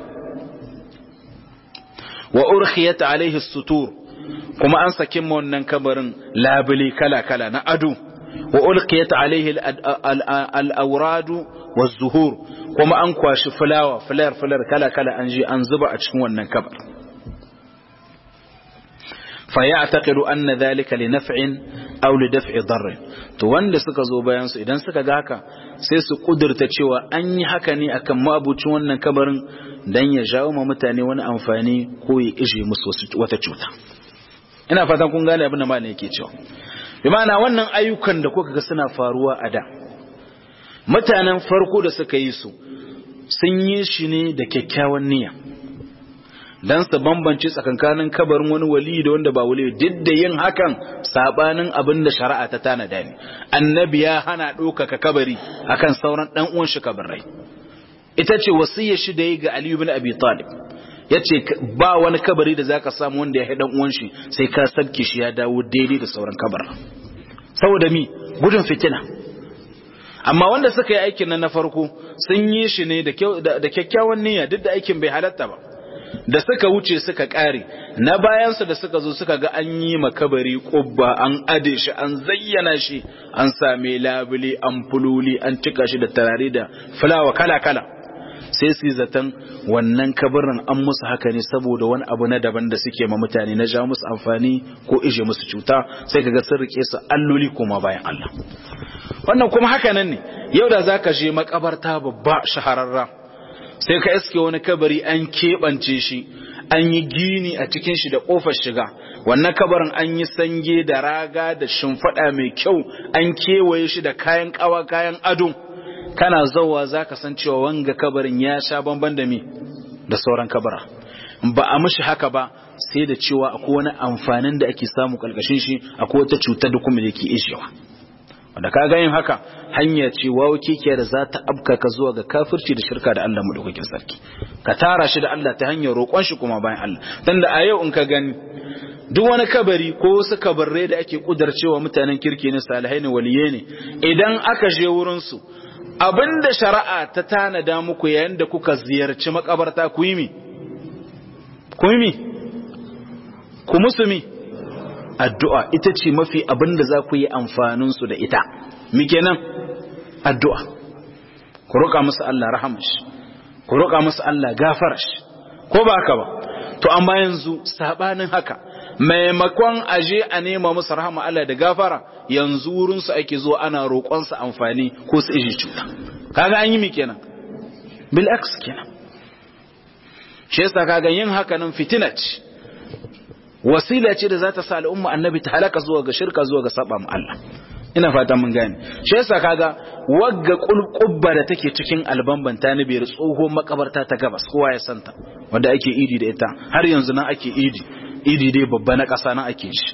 Speaker 1: wa urkhiyat alaihi sutur kuma an saki ma wannan kabarin labuli kala kala na ado wa ulqiyat alaihi al-awradu waz-zuhur kuma an kwashi fulawa fular fular kala kala an je an zuba a cikin wannan kabar fa ya'taqidu anna dhalika li naf'in aw li daf'i darr to wanda suka zo bayan su idan suka ga haka sai su kudurta cewa an yi haka ne akan mabucin wannan kabarin dan ya jawo ma mutane wani amfani ko ya ije musu wata cuta ina fatan kun gane abin da malam yake cewa bi ma'ana wannan ayyukan da kuka ga suna faruwa a da mutanen farko da suka yi su sun yi shi ne da kyakkyawan niyya dan su bambance tsakankanin kabarin wani wali da wanda ba wali duk da yin hakan sabanin abin da shari'a ta tanada ne annabi ya hana ɗaukaka kabari akan sauran dan uwan shi kabarai ita ce wasiyar shi da yi ga Aliyu bin Abi Talib yace ba wani kabari da zaka samu wanda ya dan uwan shi sai ka sabke shi ya dawo daidai da sauran kabar saboda mi gudun fitina amma wanda suka yi aikin nan na farko sun yi shi ne da kyakkyawan niyya duk da aikin bai halatta ba da suka wuce suka kare na bayansu da suka zo suka ga an yi makabari kubba an ade shi an zayyana shi an same labule an fululi an cika shi da tarare da fulawa kala-kala sai su yi zaton wannan kabarin an musu haka ne saboda wani abu na daban da suke ma mutane na ja musu amfani ko ije musu cuta sai kaga sun rike su alloli koma bayan Allah wannan kuma haka nan ne yau da zaka je makabarta babba shahararra sai ka iske wani kabari an keɓance shi an yi gini a cikin shi da ƙofar shiga wannan kabarin an yi sange da raga da shimfiɗa mai kyau an kewaye shi da kayan ƙawa kayan ado kana zauwa za ka san cewa wanga kabarin ya sha bamban da mi da sauran kabara ba a mishi haka ba sai da cewa akwai wani amfanin da ake samu ƙarƙashin shi akwai wata cutar da kuma da ke ishewa wanda ka ga yin haka hanya ce wawo kekiyar da za ta abka ka zuwa ga kafirci da shirka da Allah madaukakin sarki ka tara shi da Allah ta hanyar roƙon shi kuma bayan Allah dan da a yau in ka gani duk wani kabari ko wasu kabarre da ake kudarcewa mutanen kirki ne salihai ne waliye ne idan aka je wurin su abinda shari'a ta tanada muku yayin da kuka ziyarci makabarta ku yi mi ku yi mi ku musumi addu'a ita ce mafi abin da za ku yi amfaninsu da ita muke nan addu'a ku roƙa musu Allah rahamash ku roƙa musu Allah gafarash ko ba haka ba to amma yanzu sabanin haka maimakon aje a nema musu rahama Allah da gafara yanzu wurinsu ake zuwa ana roƙonsu amfani ko su iji cuta kaga an yi mi kenan bil aks kenan shi yasa kaga yin haka nan fitina ce wasila ce da za ta sa al'umma annabi ta halaka zuwa ga shirka zuwa ga saba mu Allah ina fata mun gane shi yasa kaga wagga kulqubba da take cikin albamban ta ni biyar tsohon makabarta ta gabas kowa ya santa wanda ake idi da ita har yanzu nan ake idi idi dai babba na ƙasa nan ake shi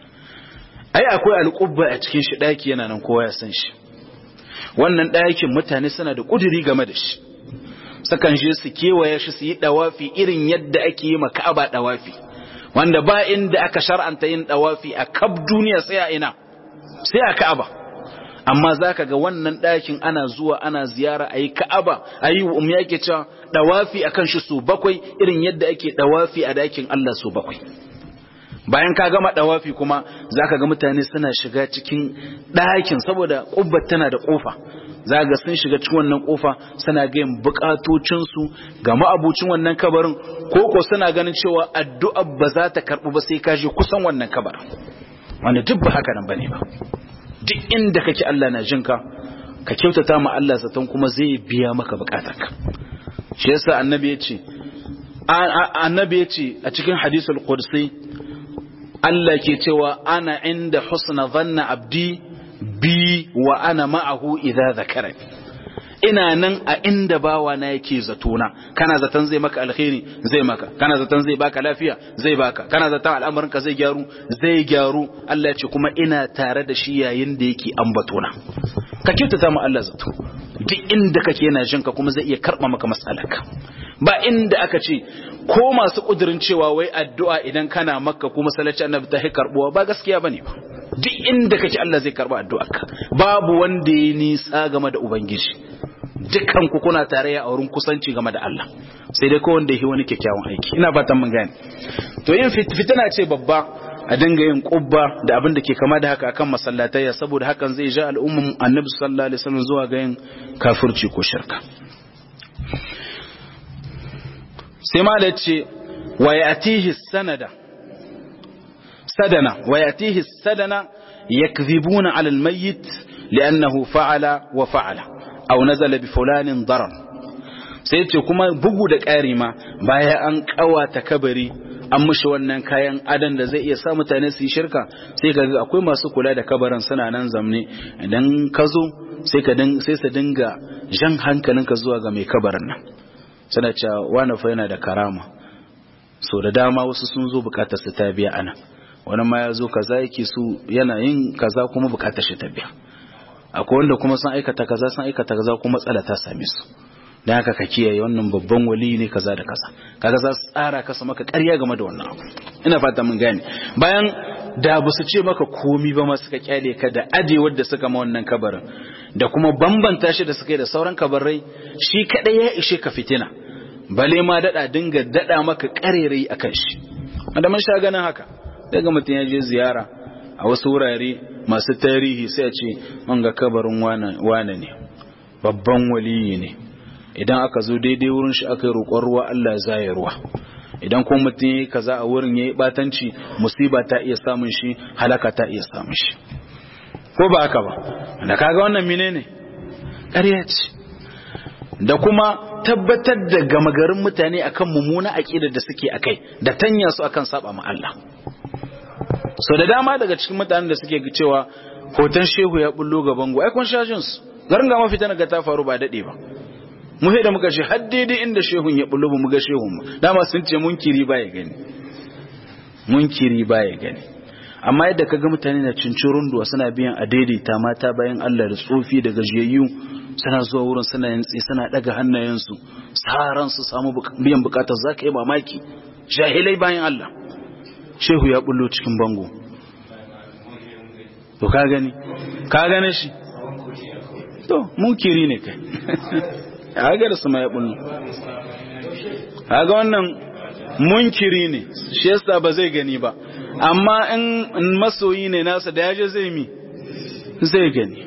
Speaker 1: ai akwai alqubba a cikin shi daki yana nan kowa ya san shi wannan ɗakin mutane suna da kuduri game da shi sakan je su kewaye shi su yi dawafi irin yadda ake yi ma Ka'aba dawafi wanda ba inda aka shar'anta yin dawafi a kab duniya sai a ina sai a Ka'aba amma zaka ga wannan ɗakin ana zuwa ana ziyara ayi ka'aba ayi um yake cewa dawafi akan shi su bakwai irin yadda ake dawafi a ɗakin Allah su bakwai bayan ka gama dawafi kuma zaka ga mutane suna shiga cikin ɗakin saboda ƙubbar tana da ƙofa za ga sun shiga cikin wannan ƙofa suna ga yin buƙatocinsu ga ma'abucin wannan kabarin ko ko suna ganin cewa addu'a ba za ta karɓu ba sai ka je kusan wannan kabarin wanda duk ba haka nan bane ba duk inda kake Allah na jinka ka kyautata ma Allah zaton kuma zai biya maka buƙatarka shi yasa annabi ya ce annabi ya ce a cikin hadisul qudsi Allah ke cewa ana inda husna zanna abdi bi wa ana ma'ahu idza zakarani ina nan a inda bawa na yake zatona kana zaton zai maka alkhairi zai maka kana zaton zai baka lafiya zai baka kana zaton al'amarin ka zai gyaru zai gyaru Allah ya ce kuma ina tare da shi yayin da yake ambatona ka kyautata mu Allah zato duk inda kake yana jin ka kuma zai iya karba maka matsalarka ba inda aka ce ko masu kudirin cewa wai addu'a idan kana makka kuma salaci annabi ta karbuwa ba gaskiya bane ba duk inda kake Allah zai karba addu'arka babu wanda ya nisa game da ubangiji dukkan ku kuna tare a wurin kusanci game da Allah sai dai ko wanda yi wani kyakkyawan aiki ina fatan mun gane to yin fitina ce babba a dinga yin kubba da abin da ke kama da haka akan masallatayya saboda hakan zai ja al'umman annabi sallallahu alaihi wasallam zuwa ga yin kafirci ko shirka sai ma da ce wa yatihi sanada sadana wa yatihi sadana yakdhibuna ala al-mayyit li'annahu fa'ala wa fa'ala aw nazala bi fulanin darar sai ce kuma bugu da ƙari ma baya an ƙawata kabari an mushi wannan kayan adan da zai iya sa mutane su yi shirka sai ka ga akwai masu kula da kabarin suna nan zamne idan ka zo sai ka sai su dinga jan hankalinka zuwa ga mai kabarin nan suna cewa wani fa yana da karama so da dama wasu sun zo bukatar su ta biya ana wani ma ya zo kaza yake su yana yin kaza kuma bukatar shi ta biya akwai wanda kuma sun aikata kaza sun aikata kaza kuma matsala ta same su dan haka ka kiyaye wannan babban wali ne kaza da kaza kaga za su tsara kasa maka ƙarya game da wannan abu ina fata mun gane bayan da ba su ce maka komi ba ma suka kyale ka da ajewar da suka ma wannan kabarin da kuma bambanta shi da suka yi da sauran kabarai shi kadai ya ishe ka fitina bale ma dada dinga dada maka karerai akan shi wanda mun sha ganin haka daga mutum ya je ziyara a wasu wurare masu tarihi sai a ce man ga kabarin wane ne babban waliyi ne idan aka zo daidai wurin shi aka yi roƙon ruwa Allah ya zaye ruwa idan kuma mutum ya yi kaza a wurin ya yi batanci musiba ta iya samun shi halaka ta iya samun shi ko ba haka ba da kaga wannan mine ne ƙarya ce da kuma tabbatar da gama garin mutane akan mummuna aƙidar da suke akai da tanya su akan saba ma Allah so da dama daga cikin mutanen da suke cewa hoton shehu ya bullo ga bango ai kun shajin su garin ga mafita ga ta faru ba dade ba mu da muka ce har daidai inda shehun ya bullo mu ga shehun mu dama sun ce munkiri ba ya gani munkiri ba ya gani amma yadda kaga mutane na cincirun duwa suna biyan a daidaita mata bayan Allah da tsofi da gajiyayyu suna zuwa wurin suna yantsi suna daga hannayensu saran su samu biyan bukatar zaka yi mamaki jahilai bayan Allah shehu ya bullo cikin bango to ka gani ka gane shi to munkiri ne kai hagar su ma ya bullo haga wannan munkiri ne shi yasa ba zai gani ba amma in masoyi ne nasa da yaje zai mi zai gani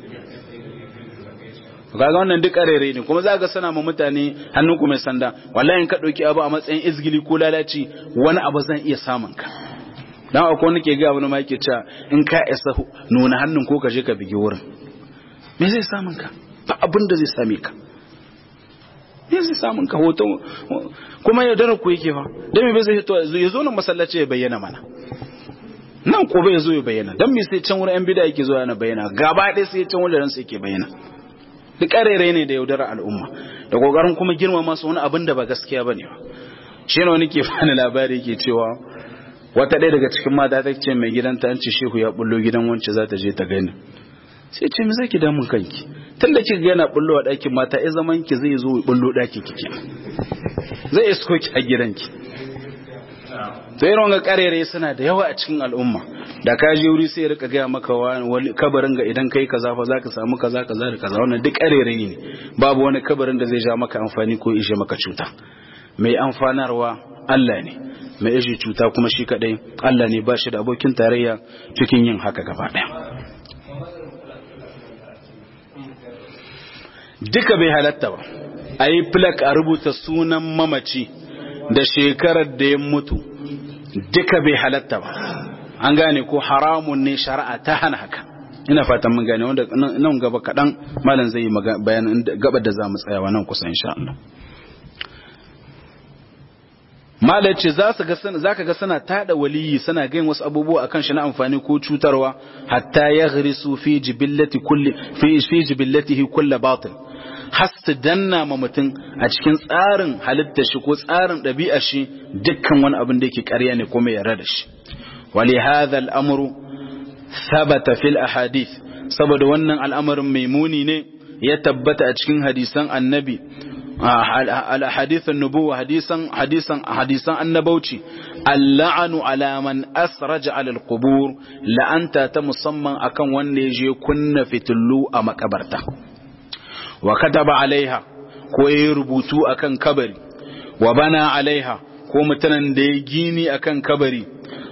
Speaker 1: kaga wannan duk arere ne kuma za ga sana ma mutane hannun ku mai sanda wallahi in ka dauki abu a matsayin izgili ko lalaci wani abu zan iya samun ka dan akwai wani ke ga wani ma yake cewa in ka isa nuna hannun ko ka je ka bigi wurin me zai samun ka ba abin da zai same ka me zai samun ka hoto kuma ya dara ku yake fa dan me zai fito ya zo nan masallaci ya bayyana mana nan ko bai zo ya bayyana dan me sai can wurin yan bid'a yake zo yana bayyana gaba ɗaya sai can wajen sai yake bayyana duk ƙarere ne da yaudara al'umma da kokarin kuma girmama su wani abin da ba gaskiya bane ba shi ne wani ke fani labari yake cewa wata ɗaya daga cikin mata ta ce mai gidanta an ce shehu ya bullo gidan wance za ta je ta gani sai ce me zaki damun kanki tun da kika yana bullo a ɗakin mata ya zaman ki zai zo bullo ɗakin kike zai isko ki a gidanki to irin wanga karere suna da yawa a cikin al'umma da ka je wuri sai ya rika gaya maka wani kabarin ga idan kai kaza fa zaka samu kaza kaza da kaza wannan duk karere ne babu wani kabarin da zai ja maka amfani ko ishe maka cuta mai amfanarwa Allah ne mai ishe cuta kuma shi kadai Allah ne ba shi da abokin tarayya cikin yin haka gaba daya duka bai halatta ba a yi plak a rubuta sunan mamaci da shekarar da ya mutu duka bai halatta ba an gane ko haramun ne shari'a ta hana haka ina fatan mun gane wanda nan gaba kaɗan malam zai yi bayanin gaba da za mu tsayawa nan kusa insha Allah malam ce za ka ga suna tada waliyi suna gain wasu abubuwa akan shi na amfani ko cutarwa hatta ya ghrisu fi jibillati kulli fi fi jibillatihi kulli batil har su danna ma mutum a cikin tsarin halittar shi ko tsarin ɗabi'ar shi dukkan wani abin da yake ƙarya ne kuma yarda da shi wali hadha al'amru thabata fil ahadith saboda wannan al'amarin mai muni ne ya tabbata a cikin hadisan annabi al ahadith an-nubuwa hadisan hadisan hadisan annabauci al-la'anu ala man asraja ala al-qubur la'anta ta musamman akan wanda ya je kunna fitullu a makabarta wa kataba alaiha ko ya rubutu akan kabari wa bana alaiha ko mutanen da ya gini akan kabari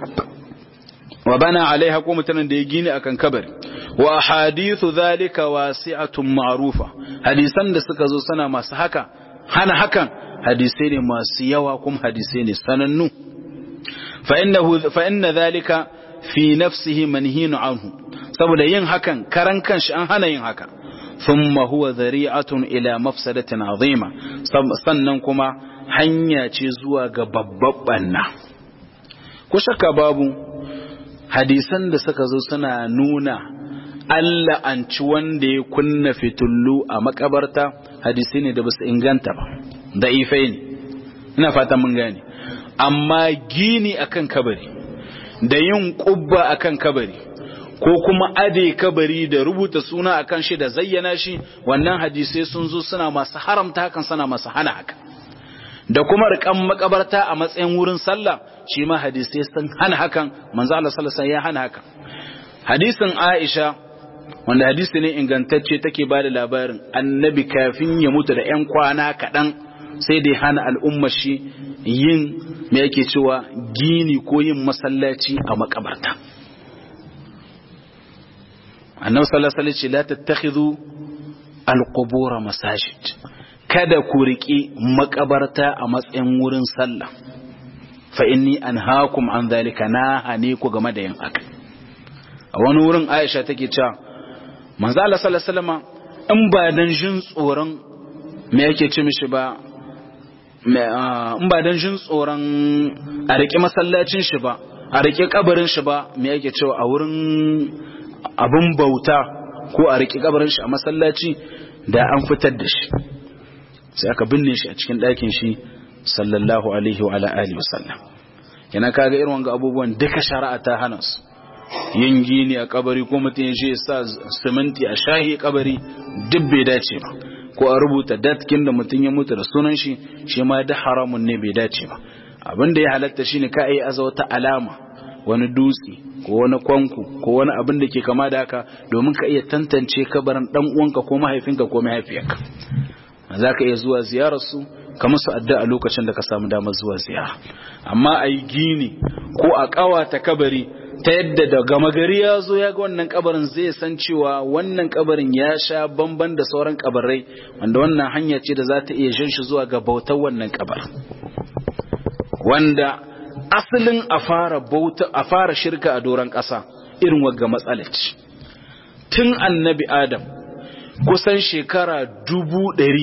Speaker 1: wa bana alaiha ko mutanen da ya gini akan kabari wa hadithu zalika wasi'atun ma'rufa hadisan da suka zo sana masu haka hana hakan hadisai ne masu yawa kuma hadisai ne sanannu fa innahu fa inna zalika fi nafsihi manhinu anhu saboda yin hakan karan kanshi an hana yin haka ثم هو ذريعة إلى مفسدة عظيمة sannan kuma hanya ce zuwa ga babban na ku shakka babu hadisan da suka zo suna nuna Allah an ci wanda ya kunna fitullu a makabarta hadisai ne da basu inganta ba da ifai ne ina fata mun gane amma gini akan kabari da yin kubba akan kabari ko kuma ade kabari da rubuta suna akan shi da zayyana shi wannan hadisai sun zo suna masu haramta hakan suna masu hana haka da kuma rikan makabarta a matsayin wurin sallah shi ma hadisai sun hana hakan manzo Allah sallallahu alaihi ya hana hakan hadisin Aisha wanda hadisi ne ingantacce take ba da labarin annabi kafin ya mutu da ƴan kwana kaɗan sai dai hana al'ummar shi yin me yake cewa gini ko yin masallaci a makabarta annabi sallallahu alaihi wasallam la tattakhidhu alqubur masajid kada ku riki makabarta a matsayin wurin sallah fa inni anhaakum an dhalika na hane ku game da yin haka a wani wurin Aisha take cewa manzo Allah sallallahu alaihi wasallam in ba dan jin tsoron me yake ce mishi ba in ba dan jin tsoron a riki masallacin shi ba a riki kabarin shi ba me yake cewa a wurin abin bauta ko a riƙe kabarin shi a masallaci da an fitar da shi sai aka binne shi a cikin ɗakin shi sallallahu alaihi wa alihi wasallam yana kaga irin wanga abubuwan duka shari'a ta hana su yin gini a kabari ko mutum ya je sa siminti a shahi kabari duk bai dace ba ko a rubuta datkin da mutum ya mutu da sunan shi shi ma da haramun ne bai dace ba abin da ya halatta shine ka yi aza wata alama wani dutse ko wani kwanku ko wani abin da ke kama da haka domin ka iya tantance kabarin dan uwanka ko mahaifinka ko mahaifiyarka za ka iya zuwa ziyararsu ka musu addu'a lokacin da ka samu damar zuwa ziyara amma a yi gini ko a ƙawata kabari ta yadda da gama gari ya zo ya ga wannan kabarin zai san cewa wannan kabarin ya sha bamban da sauran kabarai wanda wannan hanya ce da za ta iya shan shi zuwa ga bautar wannan kabarin wanda asalin a fara bauta a fara shirka a doron ƙasa irin wagga matsalaci tun annabi adam kusan shekara dubu ɗari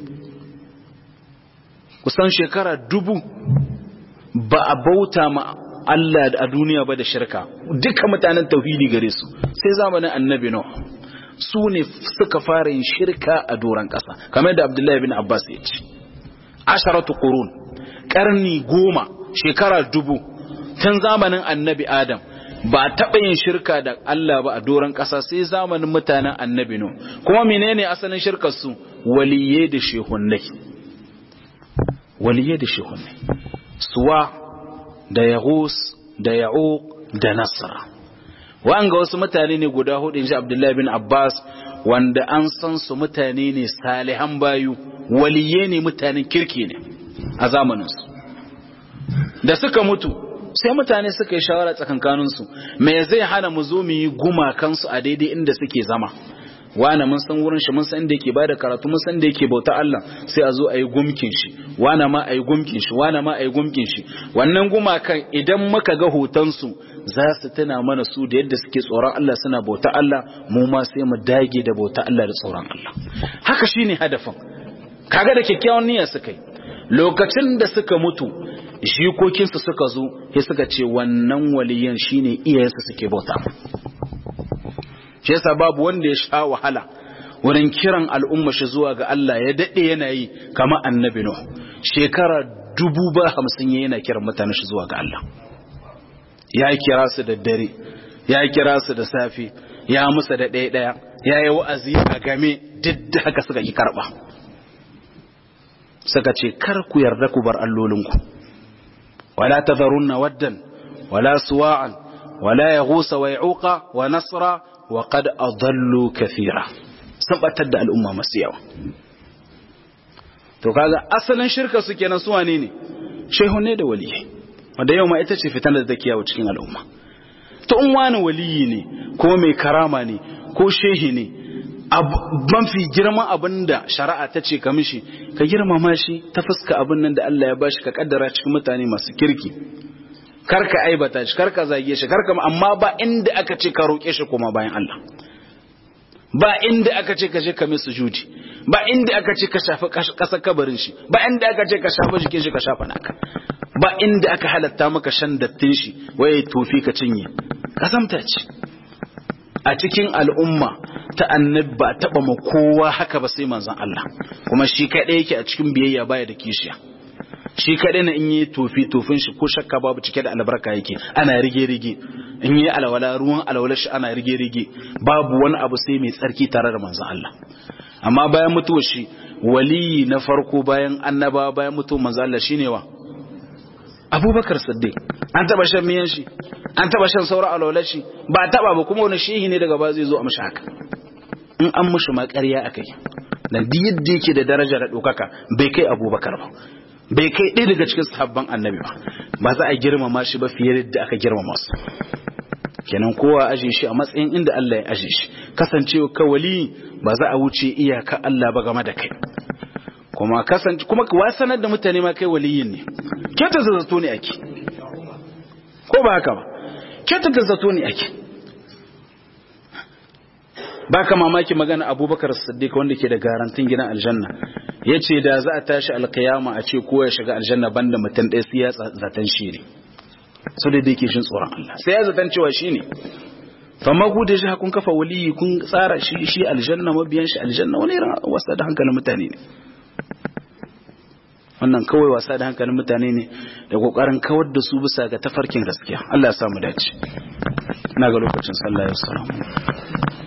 Speaker 1: kusan shekara dubu ba a bauta ma Allah a duniya ba da shirka duka mutanen tauhidi gare su sai zamanin annabi no su ne suka fara yin shirka a doron ƙasa kamar da abdullahi bin abbas ya ce asharatu qurun karni goma shekara dubu tun zamanin annabi adam ba a taɓa yin shirka da Allah ba a doron ƙasa sai zamanin mutanen annabi no kuma menene asalin shirkar su waliye da shehunnai waliye da shehunnai suwa da yaghus da ya'uq da nasra wa'anga wasu mutane ne guda hudu inji abdullahi bin abbas wanda an san su mutane ne salihan bayu waliye ne mutanen kirki ne a zamaninsu da suka mutu sai mutane suka yi shawara tsakankaninsu me zai hana mu zo mu yi gumakansu a daidai inda suke zama wane mun san wurin shi mun san inda yake bada karatu mun san inda yake bauta Allah sai a zo a yi gumkin shi wane ma a yi gumkin shi wane ma a yi gumkin shi wannan gumakan idan muka ga hotonsu za su tuna mana su da yadda suke tsoron Allah suna bauta Allah mu ma sai mu dage da bauta Allah da tsoron Allah haka shine hadafin kaga da kyakkyawan niyya suka yi lokacin da suka mutu jikokinsu suka zo sai suka ce wannan waliyan shine iyayensu suke bauta shi yasa babu wanda ya sha wahala wurin kiran al'umma shi zuwa ga Allah ya dade yana yi kama annabi Nuh shekara dubu ba hamsin yana kiran mutane shi zuwa ga Allah ya kira su da dare ya kira su da safi ya musa da ɗaya ɗaya ya yi wa'azi a game duk da haka suka ki karɓa suka ce kar ku yarda ku bar allolinku wala tadharunna waddan wala suwa'an wala yaghusa wa ya'uqa wa nasra wa qad adallu kathira sun batar da al'umma masu yawa to kaga asalin shirka su kenan su wane ne shehu ne da waliyyi wanda yau ma ita ce fitan da take yawo cikin al'umma to in wani waliyi ne ko mai karama ne ko shehi ne mafi girman abin da shari'a ta ce ka mishi ka girmama shi ta fuska abin nan da Allah ya bashi ka kaddara cikin mutane masu kirki karka aibata shi karka zage shi karka amma ba inda aka ce ka roƙe shi kuma bayan Allah ba inda aka ce ka je ka mai sujudi ba inda aka ce ka shafi ƙasar kabarin shi ba inda aka ce ka shafi jikin shi ka shafa naka ba inda aka halatta maka shan dattin shi waye tofi ka cinye kasamta ce a cikin al'umma ta annabi ba taba ma kowa haka ba sai manzon Allah kuma shi kadai yake a cikin biyayya baya da kishiya shi kadai na in yi tofi tofin shi ko shakka babu cike da albarka yake ana rige rige in yi alwala ruwan alwala shi ana rige rige babu wani abu sai mai tsarki tare da manzon Allah amma bayan mutuwar shi waliyi na farko bayan annaba bayan mutuwar manzon Allah shine wa abubakar siddiq an taba shan miyan shi an taba shan saura alwalar shi ba taba ba kuma wani shehi ne daga ba zai zo a mashi haka in an mushi ma ƙarya akai dan duk yadda yake da daraja da ɗaukaka bai kai abubakar ba bai kai ɗaya daga cikin sahabban annabi ba ba za a girmama shi ba fiye da aka girmama su kenan kowa aje shi a matsayin inda Allah ya aje shi kasancewa ka wali ba za a wuce iyaka Allah ba game da kai kuma kasance kuma wa sanar da mutane ma kai waliyin ne kyautar zato ne ake ko ba haka ba kyautar zato ne ake ba ka mamaki magana abubakar siddiq wanda ke da garantin gidan aljanna ya ce da za a tashi alkiyama a ce kowa ya shiga aljanna banda mutum ɗaya sai ya zaton shi ne so da dai ke shin tsoron Allah sai ya zaton cewa shi ne fama ku da shi kun kafa waliyi kun tsara shi shi aljanna mabiyan shi aljanna wani irin wasa da hankalin mutane ne wannan kawai wasa da hankalin mutane ne da kokarin kawar da su bisa ga tafarkin gaskiya Allah ya samu dace ina ga lokacin sallah ya salamu